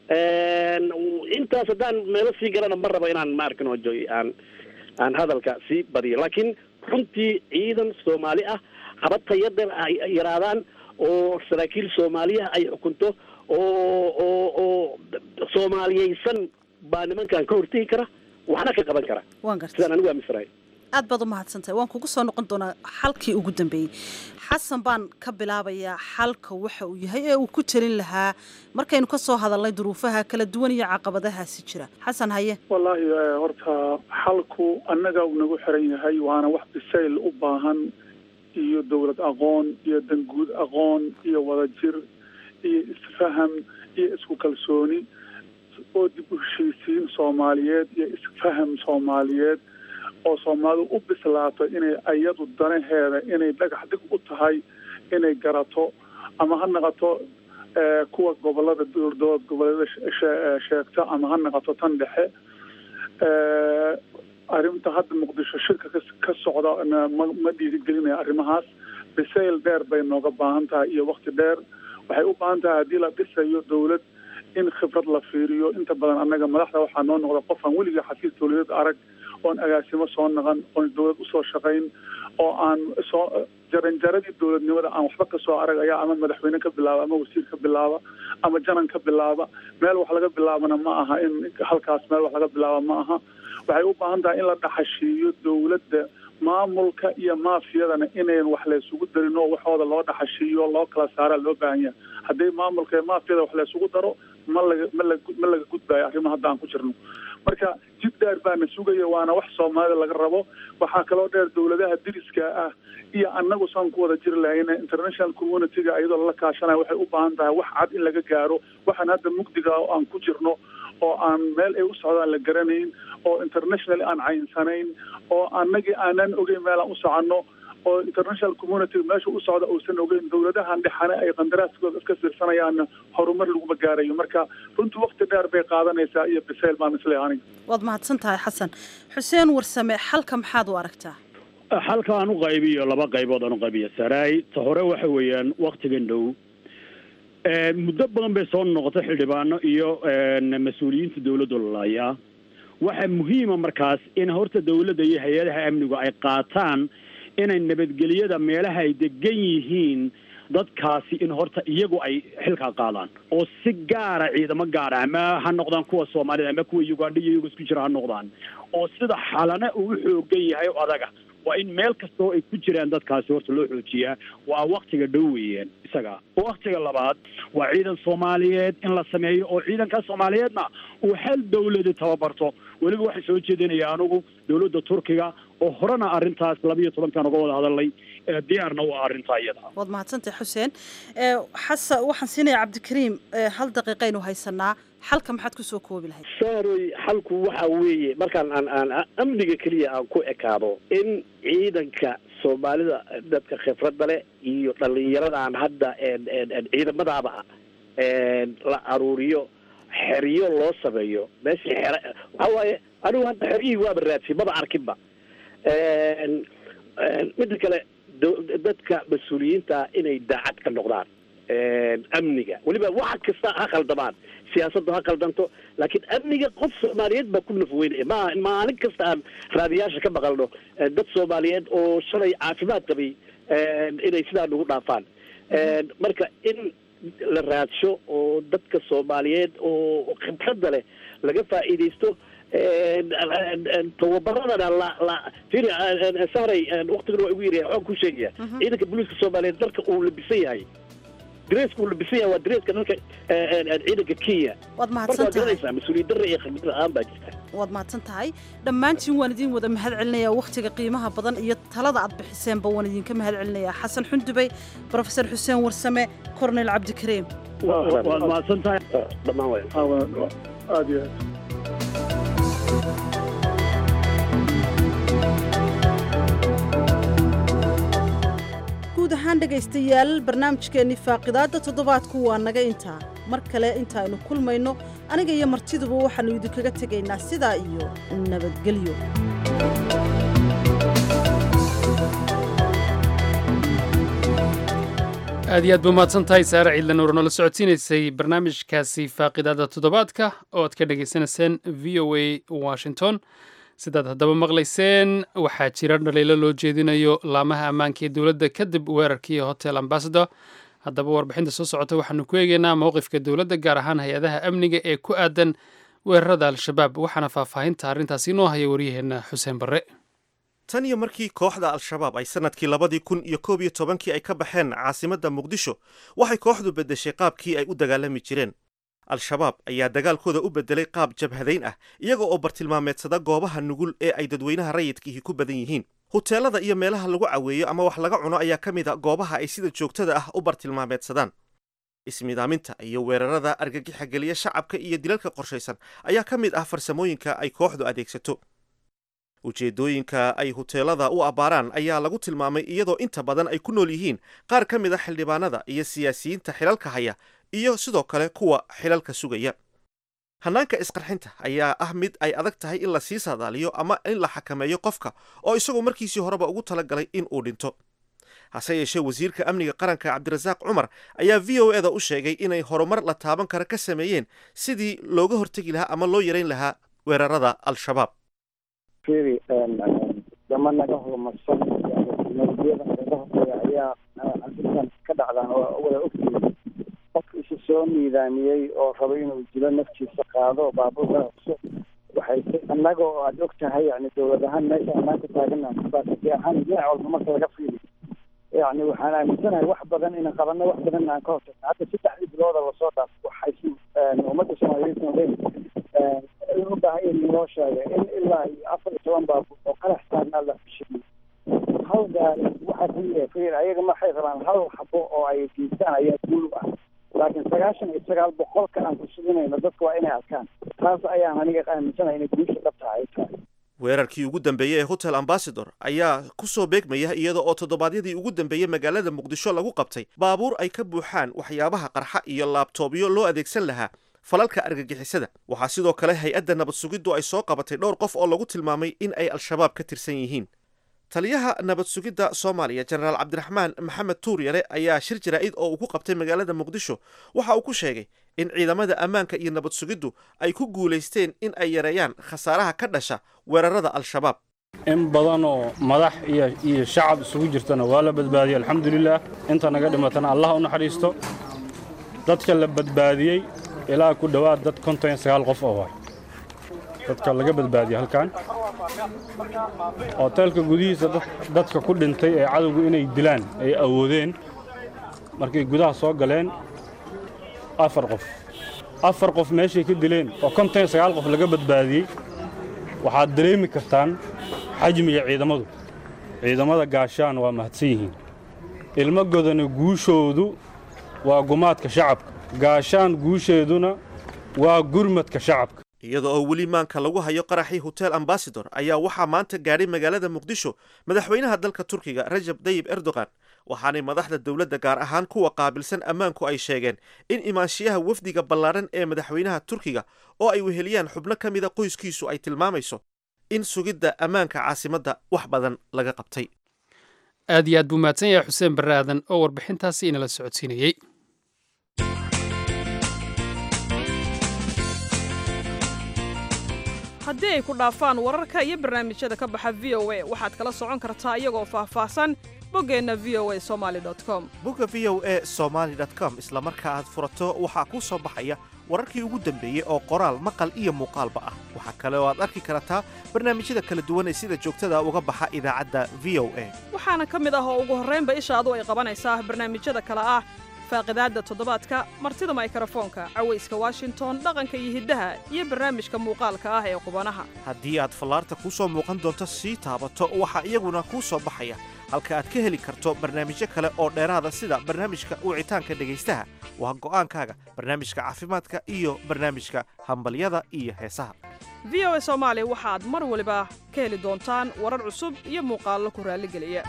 intaas haddaan meelo sii garana ma rabo inaan ma arkin ojo aan aan hadalka sii badiyo laakiin runtii ciidan soomaali ah haba tayada ay yaraadaan oo saraakiil soomaaliya ay xukunto oo oo oo soomaaliyeysan baa nimankan ka hortegi kara waxna ka qaban kara waan gartay sidaan anigu aaminsanahay aad baad u mahadsantahay waan kugu soo noqon doonaa xalkii ugu dambeeyey xasan baan ka bilaabayaa xalka waxa uu yahay ee uu ku talin lahaa markaynu ka soo hadalnay duruufaha kala duwan iyo caqabadahaasi jira xasan haye wallaahi horta xalku annaga uu nagu xiran yahay waana wax bisayl u baahan iyo dowlad aqoon iyo danguud aqoon iyo wadajir iyo isfaham iyo isku kalsooni oo dib u heshiisiin soomaaliyeed iyo isfaham soomaaliyeed oo soomaalidu u bislaato inay ayadu danaheeda inay dhagax dig u tahay inay garato ama ha naqato kuwa gobolada dowlad goboleeda sheegta ama ha naqato tan dhexe arrinta hadda muqdisho shirka ka socda ma dhiirigelinaya arrimahaas bisayl dheer bay nooga baahan tahay iyo wakti dheer waxay u baahan tahay haddii la dhisayo dowlad in khibrad la fiiriyo inta badan annaga madaxda waxaa noo noqda qofaan weliga xafiis dowladeed arag oon agaasimo soo naqan oon dowlad usoo shaqayn oo aan soo jaranjaradii dowladnimada aan waxba kasoo arag ayaa ama madaxweyne ka bilaaba ama wasiir ka bilaaba ama janan ka bilaaba meel wax laga bilaabana ma aha in halkaas meel wax laga bilaaba ma aha waxay u baahan tahay in la dhaxashiiyo dowladda maamulka iyo maafiyadana inayn wax laysugu darin oo waxooda loo dhaxashiiyo loo kala saaraa loo baahan yahay haddii maamulka iyo maafiyada wax laysugu daro ma laga ma la ma laga gudbayo arrimo hadda aan ku jirno marka jid dheer baana sugaya waana wax soomaalida laga rabo waxaa kaloo dheer dowladaha diriska ah iyo annagu saan ku wada jiri lahayna international community-ga iyadoo lala kaashanaya waxay u baahan tahay wax cad in laga gaaro waxaan hadda mugdiga oo aan ku jirno oo aan meel ay u socdaan la garanayn oo international aan caynsanayn oo annagii aanan ogeyn meel aan u soconno oo international community meesha u socda uusan ogeyn dowladahan dhexane ay qandaraaskooda iska fiirsanayaanna horumar laguma gaarayo marka runtii wakti dheer bay qaadanaysaa iyo bisayl baan isleeyahay aniga waad mahadsan tahay xasan xuseen warsame xalka maxaad u aragtaa xalka aan u qaybiyo laba qaybood aan u qaybiyo saraay ta hore waxa weeyaan waktigan dhow muddo badan bay soo noqotay xildhibaano iyo mas-uuliyiinta dawladda lalayaa waxaa muhiima markaas in horta dawladda iyo hay-adaha amnigu ay qaataan inay nabadgelyada meelaha ay degan yihiin dadkaasi in horta iyagu ay xilkaa qaadaan oo si gaara ciidamo gaara ama ha noqdaan kuwa soomaalida ama kuwa ugandha iyo iyagu isku jira ha noqdaan oo sida xalana uu xoogan yahay oo adaga waa in meel kastoo ay ku jiraan dadkaasi horta loo xoojiyaa waa waktiga dhow weeyaan isaga waktiga labaad waa ciidan soomaaliyeed in la sameeyo oo ciidanka soomaaliyeedna uu hal dawladi tababarto weliba waxay soo jeedinaya anugu dawladda turkiga oo horena arrintaas labiyo tobankan uga wada hadalnay diyaarna u ah arrintaa iyada waad mahadsantahay xuseen xasan waxaan siinayaa cabdikariim hal daqiiqaynu haysanaa xalka maxaad ku soo koobi lahayd saaroy xalku waxa weeye markaan aan aan amniga keliya aan ku ekaado in ciidanka soomaalida dadka khibradda leh iyo dhallinyaradan hadda ciidamadaaba la aruuriyo xeryo loo sameeyo meeshii xere waxa waaye anigu hadda xeryihii waaba raadsi maba arkinba midda kale dadka mas-uuliyiinta inay daacad ka noqdaan amniga weliba wax kasta ha khaldamaan siyaasaddu ha khaldanto laakiin amniga qof soomaaliyeed baa ku nafweynaya ma maalin kasta aan raadiyaasha ka maqalno dad soomaaliyeed oo shalay caafimaad qabay inay sidaa nagu dhaafaan marka in la raadsho oo dadka soomaaliyeed oo khibradda leh laga faa'iidaysto tababaradana la la firi sahray waktigan waa igu yaryahay waxaan ku sheegaya ciidanka booliiska soomaaliyeed dharka uu labisan yahay dareeska uu labisan yahay waa dareeska dharka ciidanka kenya waad marka mahadsan waad tahay garanaysaa mas-uuliyad darra iyo khibrad la-aan baa jirta waad mahadsan tahay dhammaantiin waan idiin wada mahad celinayaa wakhtiga qiimaha badan iyo talada aad bixiseenba waan idinka mahad celinayaa xasan xundubey brofesor xuseen warsame korneyl cabdikariim waad mahadsan tahay dhammaan way aada iyo aad guud ahaan dhegaystayaal barnaamijkeennii faaqidaadda toddobaadku waa naga intaa mar kale intaaynu kulmayno aniga iyo martiduba waxaannu idinkaga tegaynaa sidaa iyo nabadgelyo aad iyo aad ba mahadsan tahay saare ciidla nuur noola socodsiinaysay barnaamijkaasi faaqidaada toddobaadka oo aad ka dhagaysanayseen v o a washington sidaad haddaba maqlayseen waxaa jira dhaliilo loo jeedinayo laamaha ammaanka ee dowladda kadib weerarkii hotel ambassador haddaba warbixinta soo socota waxaanu ku eegeynaa mowqifka dowladda gaar ahaan hay-adaha amniga ee ku aadan weerarada al-shabaab waxaana faahfaahinta arrintaasi inoo haya waryaheenna xuseen barre tan iyo markii kooxda al-shabaab ay sannadkii labadii kun iyo koob iyo tobankii ay ka baxeen caasimadda muqdisho waxay kooxdu beddeshay qaabkii ay u dagaalami jireen al-shabaab ayaa dagaalkooda u beddelay qaab jabhadayn ah iyaga oo bartilmaameedsada goobaha nugul ee ay dadweynaha rayidkiihi ku badan yihiin huteelada iyo meelaha lagu caweeyo ama wax laga cuno ayaa ka mid a goobaha ay sida joogtada ah u bartilmaameedsadaan ismidaaminta iyo weerarada argagixa geliya shacabka iyo dilalka qorshaysan ayaa ka mid ah farsamooyinka ay kooxdu adeegsato ujeeddooyinka ay huteelada u abbaaraan ayaa lagu tilmaamay iyadoo inta badan ay ku nool yihiin qaar ka mid a xildhibaanada iyo siyaasiyiinta xilalka haya iyo sidoo kale kuwa xilalka sugaya hannaanka isqarxinta ayaa ah mid ay adag tahay in la sii saadaaliyo ama in la xakameeyo qofka oo isagoo markiisii horeba ugu talagalay in uu dhinto hase yeeshee wasiirka amniga qaranka cabdirasaaq cumar ayaa v o eda u sheegay inay horumar la taaban kara ka sameeyeen sidii looga hortegi lahaa ama loo yarayn lahaa weerarada al-shabaab firi dama naga horumarsan teknolojiyada naga horeeya ayaa arrintan ka dhacdaan oo wada ogtihiin qof isu soo niidaamiyey oo rabo inuu dilo naftiisa qaado baabuurka hubso waxay annaga oo aada og tahay yani dowlad ahaan meesha anaan ku taagana baasaki ahaan dhinac walba marka laga fiili yani waxaan aaminsanahay wax badan inaan qabano wax badan aan ka hortagno hadda saddexdii bilooda lasoo dhaaf waxay ummadda soomaaliyeed noqdeen u baahan in loo sheegay in ilaa iyo afar iyo toban baabuur oo qarax taagnaa la fishiyey hal gaari waxaa ku yahay fir ayaga maxay rabaan hal xabo oo ay geystaan ayaa guul u ah laakiin sagaashan iyo sagaal boqolka aan ku suginayno dadka waa inay arkaan taas ayaan aniga aaminsanahay inay guusha dhabtaha ay tahay weerarkii ugu dambeeyey ee hotel ambassador ayaa ku soo beegmaya iyada oo toddobaadyadii ugu dambeeyey magaalada muqdisho lagu qabtay baabuur ay ka buuxaan waxyaabaha qarxa iyo laabtoobyo loo adeegsan lahaa falalka argagixisada waxaa sidoo kale hay-adda nabad sugiddu ay soo qabatay dhowr qof oo lagu tilmaamay in ay al-shabaab ka tirsan yihiin taliyaha nabad sugidda soomaaliya jenaraal cabdiraxmaan maxamed tuuryare ayaa shir jaraa'id oo uu ku qabtay magaalada muqdisho waxa uu ku sheegay in ciidamada ammaanka iyo nabad sugiddu ay ku guulaysteen in ay yareeyaan khasaaraha ka dhasha weerarada al-shabaab in badan oo madax iyo iyo shacab isugu jirtana waa la badbaadiyey alxamdulilaah inta naga dhimatana allah u naxariisto dadka la badbaadiyey ilaa ku dhowaad dad konton iyo sagaal qof oo waay dadka laga badbaadiyey halkan hoteelka gudihiisa dadka ku dhintay ee cadowgu inay dilaan ay awoodeen markay gudaha soo galeen afar qof afar qof meeshay ka dileen oo konton iyo sagaal qof laga badbaadiyey waxaad dareemi kartaan xajmiga ciidamadu ciidamada gaashaan waa mahadsan yihiin ilmo godani guushoodu waa gumaadka shacabka gaashaan guusheeduna waa gurmadka shacabka iyada oo weli maanka lagu hayo qaraxii hotel ambasador ayaa waxaa maanta gaadhay magaalada muqdisho madaxweynaha dalka turkiga rajab dayib erdogan waxaanay madaxda dowladda gaar ahaan kuwa qaabilsan ammaanku ay sheegeen in imaanshiyaha wafdiga ballaadhan ee madaxweynaha turkiga oo ay weheliyaan xubno ka mida qoyskiisu ay tilmaamayso in sugidda ammaanka caasimadda wax badan laga qabtay aad iyo aad buu mahadsan yahay xuseen barre aadan oo warbixintaasi inala socodsiinayey haddii ay ku dhaafaan wararka iyo barnaamijyada ka baxa v o a waxaad kala socon kartaa iyagoo faahfaahsan boggeenna v o a somali com bogga v o e somaali com isla marka aad furato waxaa kuu soo baxaya wararkii ugu dambeeyey oo qoraal maqal iyo muuqaalba ah waxaa kale oo aad arki kartaa barnaamijyada kala duwan ee sida joogtada uga baxa idaacadda v o a waxaana ka mid ah oo ugu horraynba ishaadu ay qabanaysaa barnaamijyada kale ah faaqidaadda toddobaadka martida maykarafoonka cawayska washington dhaqanka iyo hiddaha iyo barnaamijka muuqaalka ah ee qubanaha haddii aad fallaarta kuu soo muuqan doonto sii taabato waxaa iyaguna kuu soo baxaya halka aad ka heli karto barnaamijyo kale oo dheeraada sida barnaamijka wicitaanka dhegaystaha waa go'aankaaga barnaamijka caafimaadka iyo barnaamijka hambalyada iyo heesaha v o a soomaali waxaad mar waliba ka heli doontaan warar cusub iyo muuqaallo ku raalligeliya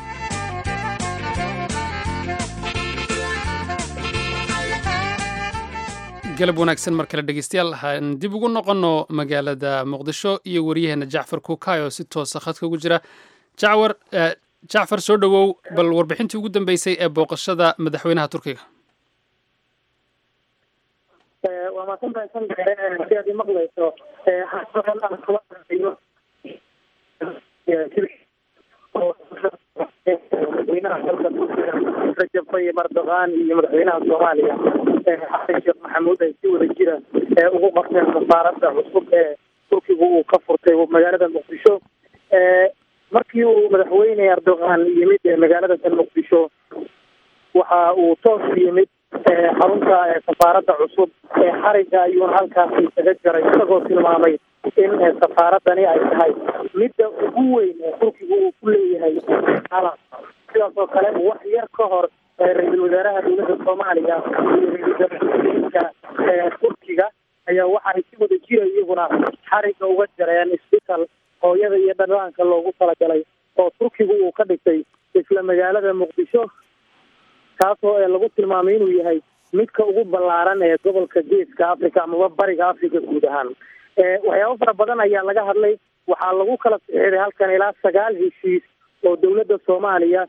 galab wanaagsan mar kale dhegeystayaal waxaan dib ugu noqonno magaalada muqdisho iyo waryaheena jacfar kuukay oo si toosa khadka ugu jira jacwar jacfar soo dhowow bal warbixintii ugu dambeysay ee booqashada madaxweynaha turkiga waa maasantahay san gaare si aad imaqlayso hasadan aan kula qaayo madaxweynaha dalka turkiga rajab tayyib erdogan iyo madaxweynaha soomaaliya xasan sheekh maxamuud ay si wada jira ugu qabteen safaaradda cusub ee turkiga uu ka furtay magaalada muqdisho markii uu madaxweyne erdogan yimid magaalada muqdisho waxa uu toos yimid xarunta safaaradda cusub ee xariga ayuuna halkaasi kaga jaray isagoo tilmaamay in safaaradani ay tahay midda ugu weyn ee turkiga uu ku leeyahay sidaas oo kale wax yar ka hor ra-iisul wasaaraha dowladda soomaaliya iyo ra-iisul wasaarka turkiga ayaa waxaay si wada jira iyaguna xariga uga jareen isbital hooyada iyo dhalaanka loogu talagalay oo turkiga uu ka dhigtay isla magaalada muqdisho kaasoo lagu tilmaamay inuu yahay midka ugu ballaaran ee gobolka geeska africa amaba bariga africa guud ahaan waxyaabo fara badan ayaa laga hadlay waxaa lagu kala sixiday halkan ilaa sagaal heshiis oo dowladda soomaaliya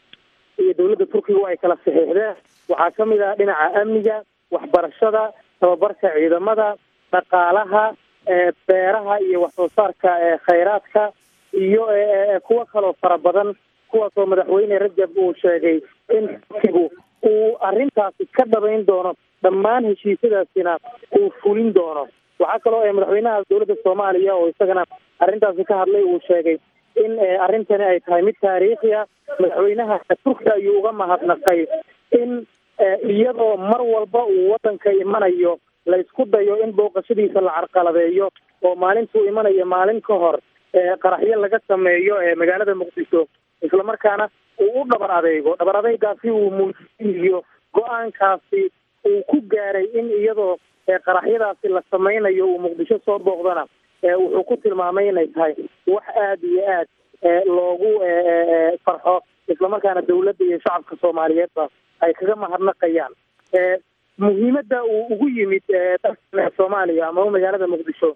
iyo dowladda turkiga ay kala saxiixdeen waxaa ka mid ah dhinaca amniga waxbarashada tababarka ciidamada dhaqaalaha beeraha iyo wax soo saarka khayraadka iyo kuwo kaloo fara badan kuwaasoo madaxweyne rajab uu sheegay in turkigu uu arrintaasi ka dhabayn doono dhammaan heshiisyadaasina uu fulin doono waxaa kaloo madaxweynaha dowladda soomaaliya oo isagana arrintaasi ka hadlay uu sheegay in arrintani ay tahay mid taariikhi ah madaxweynaha turkiga ayuu uga mahadnaqay in iyadoo mar walba uu waddanka imanayo la isku dayo in booqashadiisa la carqaladeeyo oo maalintuu imanayo maalin ka hor qaraxyo laga sameeyo magaalada muqdisho islamarkaana uu u dhabar adeego dhabar adeygaasi uu muujinayo go-aankaasi uu ku gaaray in iyadoo qaraxyadaasi la sameynayo uu muqdisho soo booqdana wuxuu ku tilmaamay inay tahay wax aada iyo aad loogu farxo islamarkaana dowladda iyo shacabka soomaaliyeedba ay kaga mahadnaqayaan muhiimadda uu ugu yimid dalka soomaaliya amaba magaalada muqdisho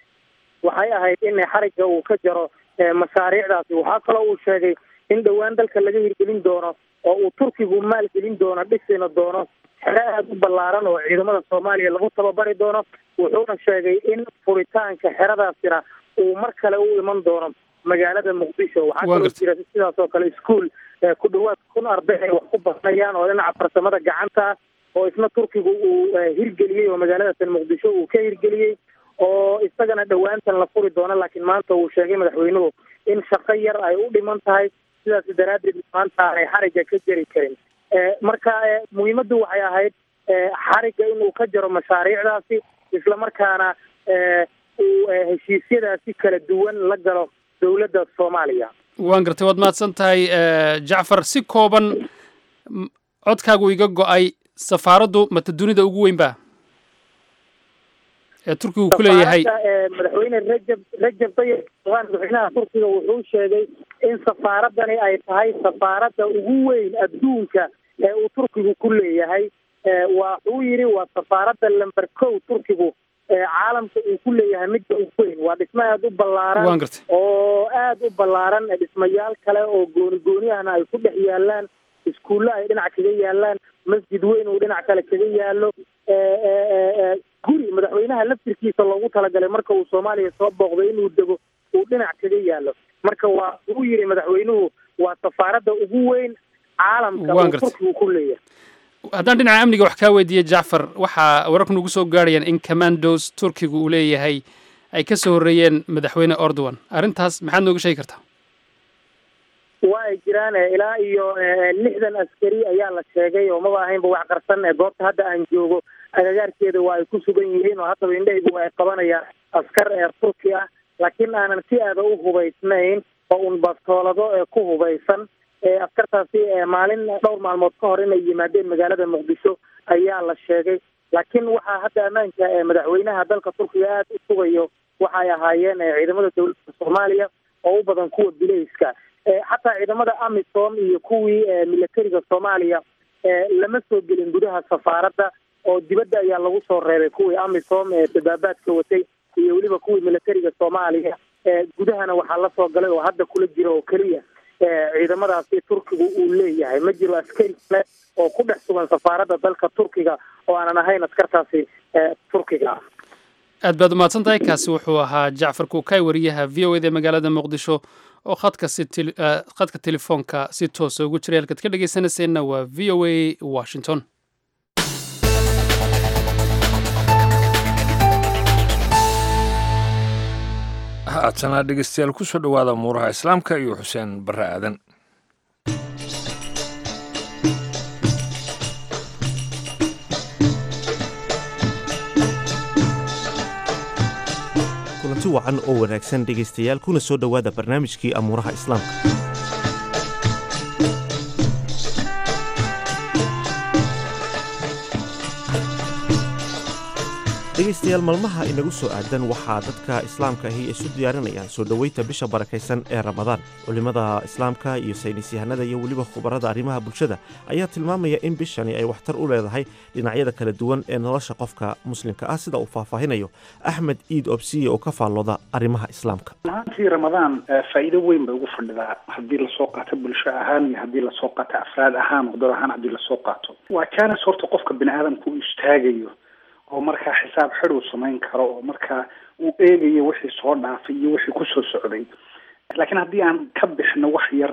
waxay ahayd in xariga uu ka jaro mashaariicdaasi waxaa kaloo uu sheegay in dhowaan dalka laga hirgelin doono oo uu turkigu maalgelin doono dhisina doono xero aada u ballaaran oo ciidamada soomaaliya lagu tababari doono wuxuuna sheegay in furitaanka xeradaasina uu mar kale u iman doono magaalada muqdisho waxaa kaloo jira sidaas oo kale ischool ku dhawaad kun arday ay wax ku baranayaan oo dhinaca farsamada gacanta ah oo isna turkigu uu hirgeliyey oo magaaladasan muqdisho uu ka hirgeliyey oo isagana dhowaantan la furi doono laakiin maanta uu sheegay madaxweynuhu in shaqo yar ay u dhiman tahay sidaas daraaddeed maanta aanay xariga ka jari karin marka muhiimaddu waxay ahayd xariga inuu ka jaro mashaariicdaasi islamarkaana uu heshiisyadaasi kala duwan la galo dowladda soomaaliya waan gartay waad mahadsan tahay jacfar si kooban codkaagu iga go-ay safaaraddu mata dunida ugu weyn ba ee turkigu ku leeyahay madaxweyne rajab rajab tayyib erdogan madaxweynaha turkiga wuxuu sheegay in safaaradani ay tahay safaaradda ugu weyn adduunka ee uu turkigu ku leeyahay waxuu yidhi waa safaaradda lamber kow turkigu caalamka uu ku leeyahay midda ugu weyn waa dhismo aada u ballaaran waan gartay oo aada u ballaaran dhismayaal kale oo gooni gooniyahana ay ku dhex yaalaan iskuulle ay dhinac kaga yaalaan masjid weyn uu dhinac kale kaga yaalo guri madaxweynaha laftirkiisa loogu talagalay marka uu soomaaliya soo booqday inuu dego uu dhinac kaga yaalo marka waa uu yidhi madaxweynuhu waa safaaradda ugu weyn caalamka Waan uu gartay. turkigu ku leeyahay haddaan dhinaca amniga wax kaa weydiiye jacfar waxaa wararku nagu soo gaarayaan in commandos turkigu uu leeyahay ay ka soo horreeyeen madaxweyne erdogan arrintaas maxaad nooga sheegi kartaa waa ay jiraan eh, ilaa iyo eh, lixdan askari ayaa la sheegay oo maba ahaynba wax qarsan eh, goobta hadda aan joogo agagaarkeeda waa ay ku sugan yihiin oo haddaba indhahaygu ay qabanayaan askar ee turki ah laakiin aanan si aada u hubaysnayn oo un bastoolado ee ku hubaysan ee askartaasi ee maalin dhowr maalmood ka hor inay yimaadeen magaalada muqdisho ayaa la sheegay laakiin waxaa hadda ammaanka ee madaxweynaha dalka turkiga aada u sugayo waxay ahaayeen eh, ciidamada dowladda soomaaliya oo u badan kuwa bilayska Eh, xataa ciidamada amisom iyo kuwii eh, militariga soomaaliya eh, lama soo gelin gudaha safaaradda oo dibadda ayaa lagu soo reebay kuwii amisom ee dabaabaadka watay iyo weliba kuwii militariga soomaaliya eh, gudahana waxaa la soo galay oo hadda kula jira oo keliya eh, ciidamadaasi turkigu uu leeyahay ma jiro askari kale oo ku dhex sugan safaaradda dalka turkiga oo aanan ahayn askartaasi eh, turkiga ah aad baad umahadsan tahay kaasi wuxuu ahaa jacfar kuukay wariyaha v o eda magaalada muqdisho oo khadka si tele- eh, khadka telefoonka si toosa ugu jiray halkaad ka dhegaysanayseena waa v o a washington haatana dhegeystayaal ku soo dhowaada muuraha islaamka iyo xuseen barre aadan kulanti wacan oo wanaagsan dhegaystayaal kuna soo dhowaada barnaamijkii amuuraha islaamka dhegaystayaal maalmaha inagu soo aadan waxaa dadka islaamka ahi isu diyaarinayaan soo dhoweynta bisha barakaysan ee ramadaan culimmada islaamka iyo saynisyahanada iyo weliba khubarada arrimaha bulshada ayaa tilmaamaya in bishani ay waxtar u leedahay dhinacyada kala duwan ee nolosha qofka muslimka ah sida uu faahfaahinayo axmed iid obsiye oo ka faallooda arrimaha islaamka ahaantii ramadaan eh, faa'iido weyn bay ugu fadhidaa haddii lasoo qaato bulsho ahaan iyo haddii lasoo qaato afraad ahaan wadar ahaan haddii lasoo qaato waa jaanis horta qofka bini aadamka uu istaagayo oo markaa xisaab xid uu samayn karo oo markaa uu eegayo wixii soo dhaafay iyo wixii kusoo socday laakiin haddii aan ka bixno wax yar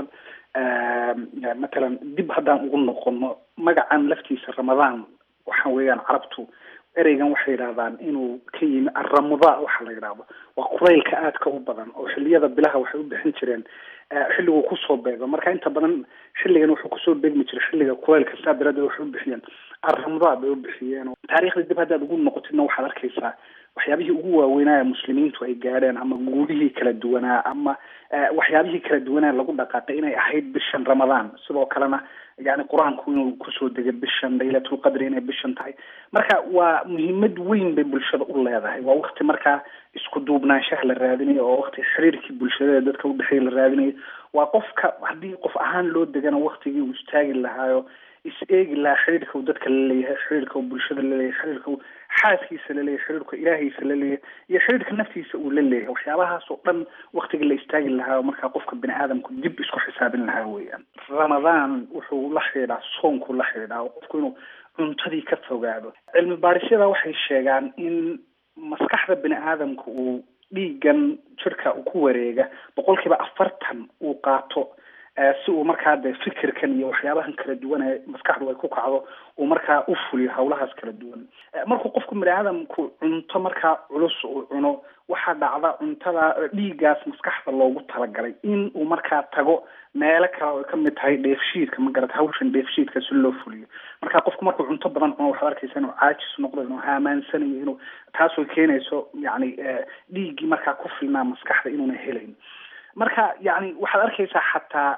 eh, matalan dib haddaan ugu noqono magacan laftiisa ramadaan waxa weeyaan carabtu ereygan waxay yidhahdaan inuu ka yimi arramudaa waxa la yidhaahdo waa kulaylka aadka u badan oo xilliyada bilaha waxay u bixin jireen eh, xilliguu kusoo beego marka inta badan xilligan wuxuu kusoo beegmi jiray xilliga kulaylka saa daraaddeed waxay u bixiyeen arramudaa bay u bixiyeen oo taariikhda dib haddaad ugu noqotidna waxaad arkaysaa waxyaabihii ugu waaweynaa muslimiintu ay gaadheen ama guulihii kala duwanaa ama eh, waxyaabihii kala duwanaa lagu dhaqaaqay inay ahayd bishan ramadaan sidoo kalena yani qur-aanku inuu kusoo degay bishan laylatulqadri inay bishan tahay marka waa muhiimad weyn bay bulshada u leedahay waa wakti markaa isku duubnaanshaha la raadinayo oo wakti xiriirkii bulshada ee dadka udhexeeya la raadinayo waa qofka haddii qof ahaan loo degana waktigii uu istaagi lahaayo is eegi lahaa xiriirka uu dadka la leeyahay xiriirka uu bulshada la leeyahay xiriirka uu xaaskiisa la leeyahay xiriirka ilaahiisa la leeyahay iyo xiriirka naftiisa uu la leeyahay waxyaabahaas oo dhan waktiga la istaagi lahaa oo markaa qofka bini aadamku dib isku xisaabin lahaa weeyaan ramadaan wuxuu la xidhiidhaa soonku la xidhiidhaa oo qofku inuu cuntadii ka fogaado cilmi baadhisyada waxay sheegaan in maskaxda bini aadamka uu dhiigan jirka uu ku wareega boqolkiiba afartan uu qaato eh, si uu markaa de fikirkan iyo waxyaabahan kala duwan ee maskaxdu ay ku kacdo uu markaa u fuliyo hawlahaas kala duwan Eh, markuu qofku bini aadamku cunto markaa culus uu cuno waxaa dhacda cuntada eh, dhiiggaas maskaxda loogu talagalay in uu markaa tago meelo kale oo ay kamid tahay dheefshiidka ma garata hawshan dheefshiidka si loo fuliyo marka qofku markuu cunto badan cuno waxaad arkaysa inuu caajis noqdo inuu haamaansanayo inuu taasoo keenayso yani eh, dhiiggii markaa ku filnaa maskaxda inuuna helayn marka yani waxaad arkaysaa xataa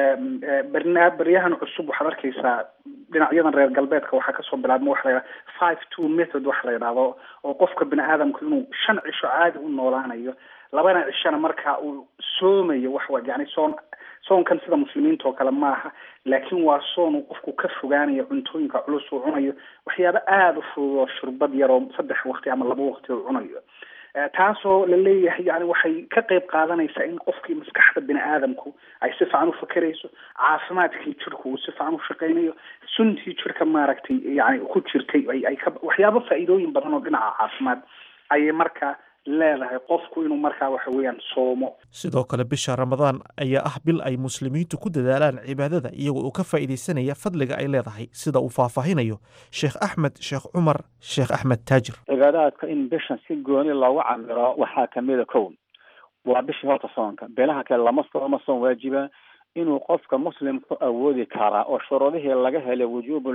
barna baryahan cusub waxaad arkaysaa dhinacyadan reer galbeedka waxaa kasoo bilaabma waxa la yidhaha five two method waxa la yidhahdo oo qofka bini aadamku inuu shan cisho caadi u noolaanayo labana cishona marka uu soomayo waxwa yani soon soonkan sida muslimiinta oo kale maaha laakiin waa soon uu qofku ka fogaanayo cuntooyinka culus uu cunayo waxyaabo aada u fudud oo shurbad yar oo saddex waqti ama laba waqti uu cunayo taasoo la leeyahay yani waxay ka qayb qaadanaysaa in qofkii maskaxda bini aadamku ay si fiican u fakerayso caafimaadkii jirku uu si fiican u shaqaynayo suntii jirka maaragtay yani ku jirtay ay ay ka waxyaabo faa'iidooyin badan oo dhinaca caafimaad ayay marka leedahay qofku inuu markaa waxa weeyaan soomo sidoo kale bisha ramadaan ayaa ah bil ay muslimiintu ku dadaalaan cibaadada iyagoo uu ka faa'iidaysanaya fadliga ay leedahay sida uu faahfaahinayo sheekh axmed sheekh cumar sheekh axmed taajir cibaadaadka in bishan si gooni loogu camiro waxaa kamida kow waa bishii horta soonka beelaha kale lama sooma soon waajiba inuu qofka muslimku awoodi karaa oo shuruudihii laga helay wujuubu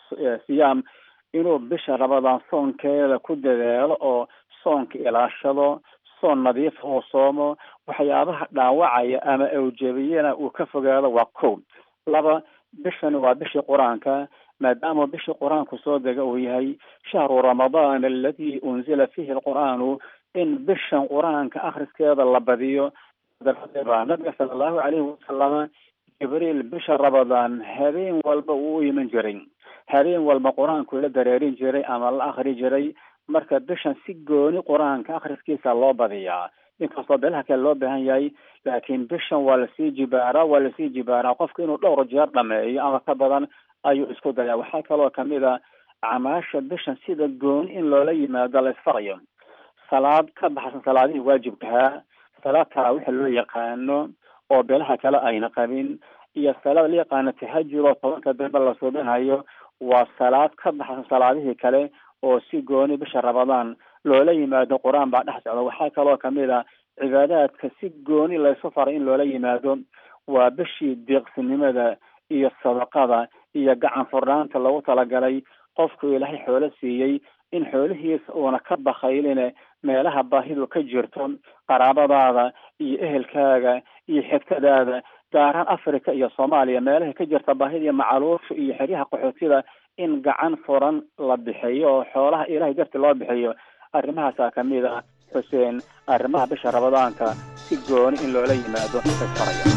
siyaam inuu bisha ramadaan soonkeeda ku dadaalo oo soonka ilaashado soon nadiifa uu soomo waxyaabaha dhaawacaya ama awjabiyana uu ka fogaado waa kow laba bishani waa bishii qur-aanka maadaama bishii qur-aanku soo dega uu yahay shahru ramadaan aladi unzila fihi alqur'aanu in bishan qur-aanka akhriskeeda la badiyo daraaddeed baa nabiga sala allahu calayhi wasalama jibriil bisha ramadaan habeen walba uu u iman jiray habeen walba qur-aanku la dareerin jiray ama la akhri jiray marka bishan si gooni qur-aanka akhriskiisa loo badiyaa inkastoo beelaha kale loo baahan yahay laakiin bishan waa lasii jibaaraa waa lasii jibaaraa qofka inuu dhowr jeer dhameeyo ama ka badan ayuu isku dayaa waxaa kaloo kamid a camaasha bishan sida gooni in loola yimaado la isfarayo salaad ka baxsan salaadihii waajibkahaa salaad taraawixa loo yaqaano oo beelaha kale ayna qabin iyo salaad la yaqaano tahajud oo tobanka dambe la suubinayo waa salaad ka baxsan salaadihii kale oo si gooni bisha ramadaan loola yimaado qur-aan baa dhex socda waxaa kaloo kamid a cibaadaadka si gooni laysu faray in loola yimaado waa bishii deeqsinimada iyo sadaqada iyo gacan furnaanta lagu talagalay qofku ilaahay xoolo siiyey in xoolihiisa uuna ka bakayline meelaha baahidu ka jirto qaraabadaada iyo ehelkaaga iyo xigtadaada gaaraan africa iyo soomaaliya meelaha ka jirta baahida iyo macaluusha iyo xeryaha qaxootida in gacan furan la bixiyo oo xoolaha ilahay darti loo bixiyo arrimahaasaa kamid ah xuseen arrimaha bisha ramadaanka si gooni in loola yimaado isfaraya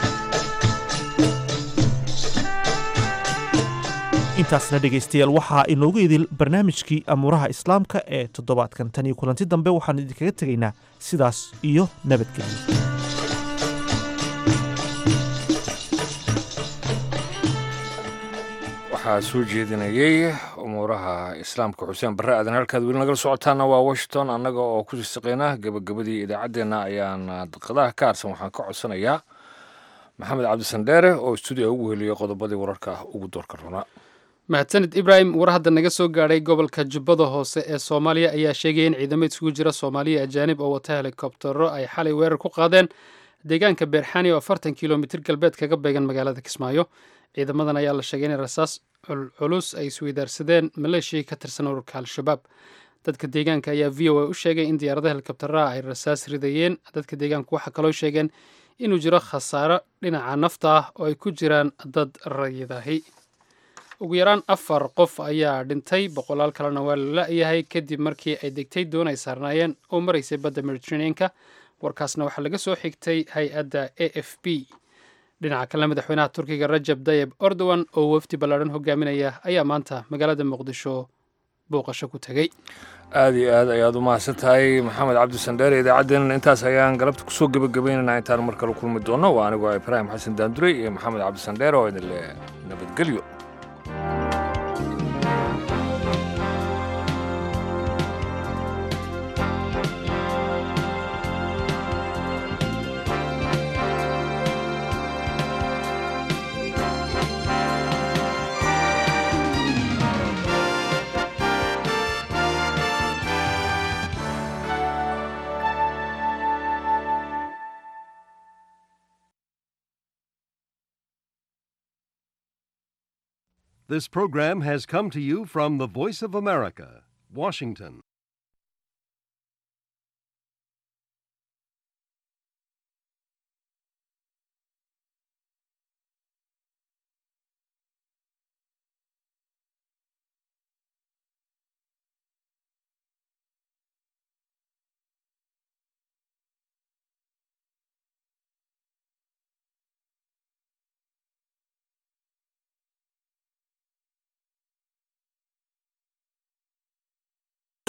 intaasna dhegaystayaal waxaa inoogu idil barnaamijkii amuuraha islaamka ee toddobaadkan tan iyo kulanti dambe waxaan idinkaga tegaynaa sidaas iyo nabadgelyo waxaa soo jeedinayey umuuraha islaamka xuseen barre aadan halkaad weli nagala socotaana waa washington annaga oo ku siisiqayna gebagabadii idaacaddeenna ayaan daqadaha ka harsan waxaan ka codsanayaa maxamed cabdisandheere oo stuudiga ugu heliyey qodobadii wararka ugu doorka runaa mahadsanid ibrahim war hadda naga soo gaadhay gobolka jubbada hoose ee soomaaliya ayaa sheegaya in ciidamo isugu jira soomaaliya ajaanib oo wata helikobtero ay xalay weerar ku qaadeen deegaanka beerxani oo afartan kilomitir galbeed kaga beegan magaalada kismaayo ciidamadan ayaa la sheegay in rasaas culculus ay isweydaarsadeen maleeshiyai ka tirsan ururka al-shabaab dadka deegaanka ayaa v o a u sheegay in diyaaradaha helikobteraha ay rasaas ridayeen dadka deegaanku waxaa kaloo sheegeen inuu jiro khasaaro dhinaca nafta ah oo ay ku jiraan dad rayidaahi ugu yaraan afar qof ayaa dhintay boqolaal kalena waa la la-yahay kadib markii ay degtay doon ay saarnaayeen oo maraysay badda mediterraneanka warkaasna waxaa laga soo xigtay hay-adda a f b dhinaca kale madaxweynaha turkiga rajab tayib erdogan oo wafdi ballaadhan hogaaminaya ayaa maanta magaalada muqdisho booqasho ku tegey aada iyo aad ayaad u mahadsan tahay maxamed cabdisandheere idaacaddeenna intaas ayaan galabta kusoo gebagabaynaynaa intaan mar kale kulmi doonno waa anigoo ibraahim xasan daandurey iyo maxamed cabdisandheere oo idin le nabadgelyo This program has come to you from the Voice of America, Washington.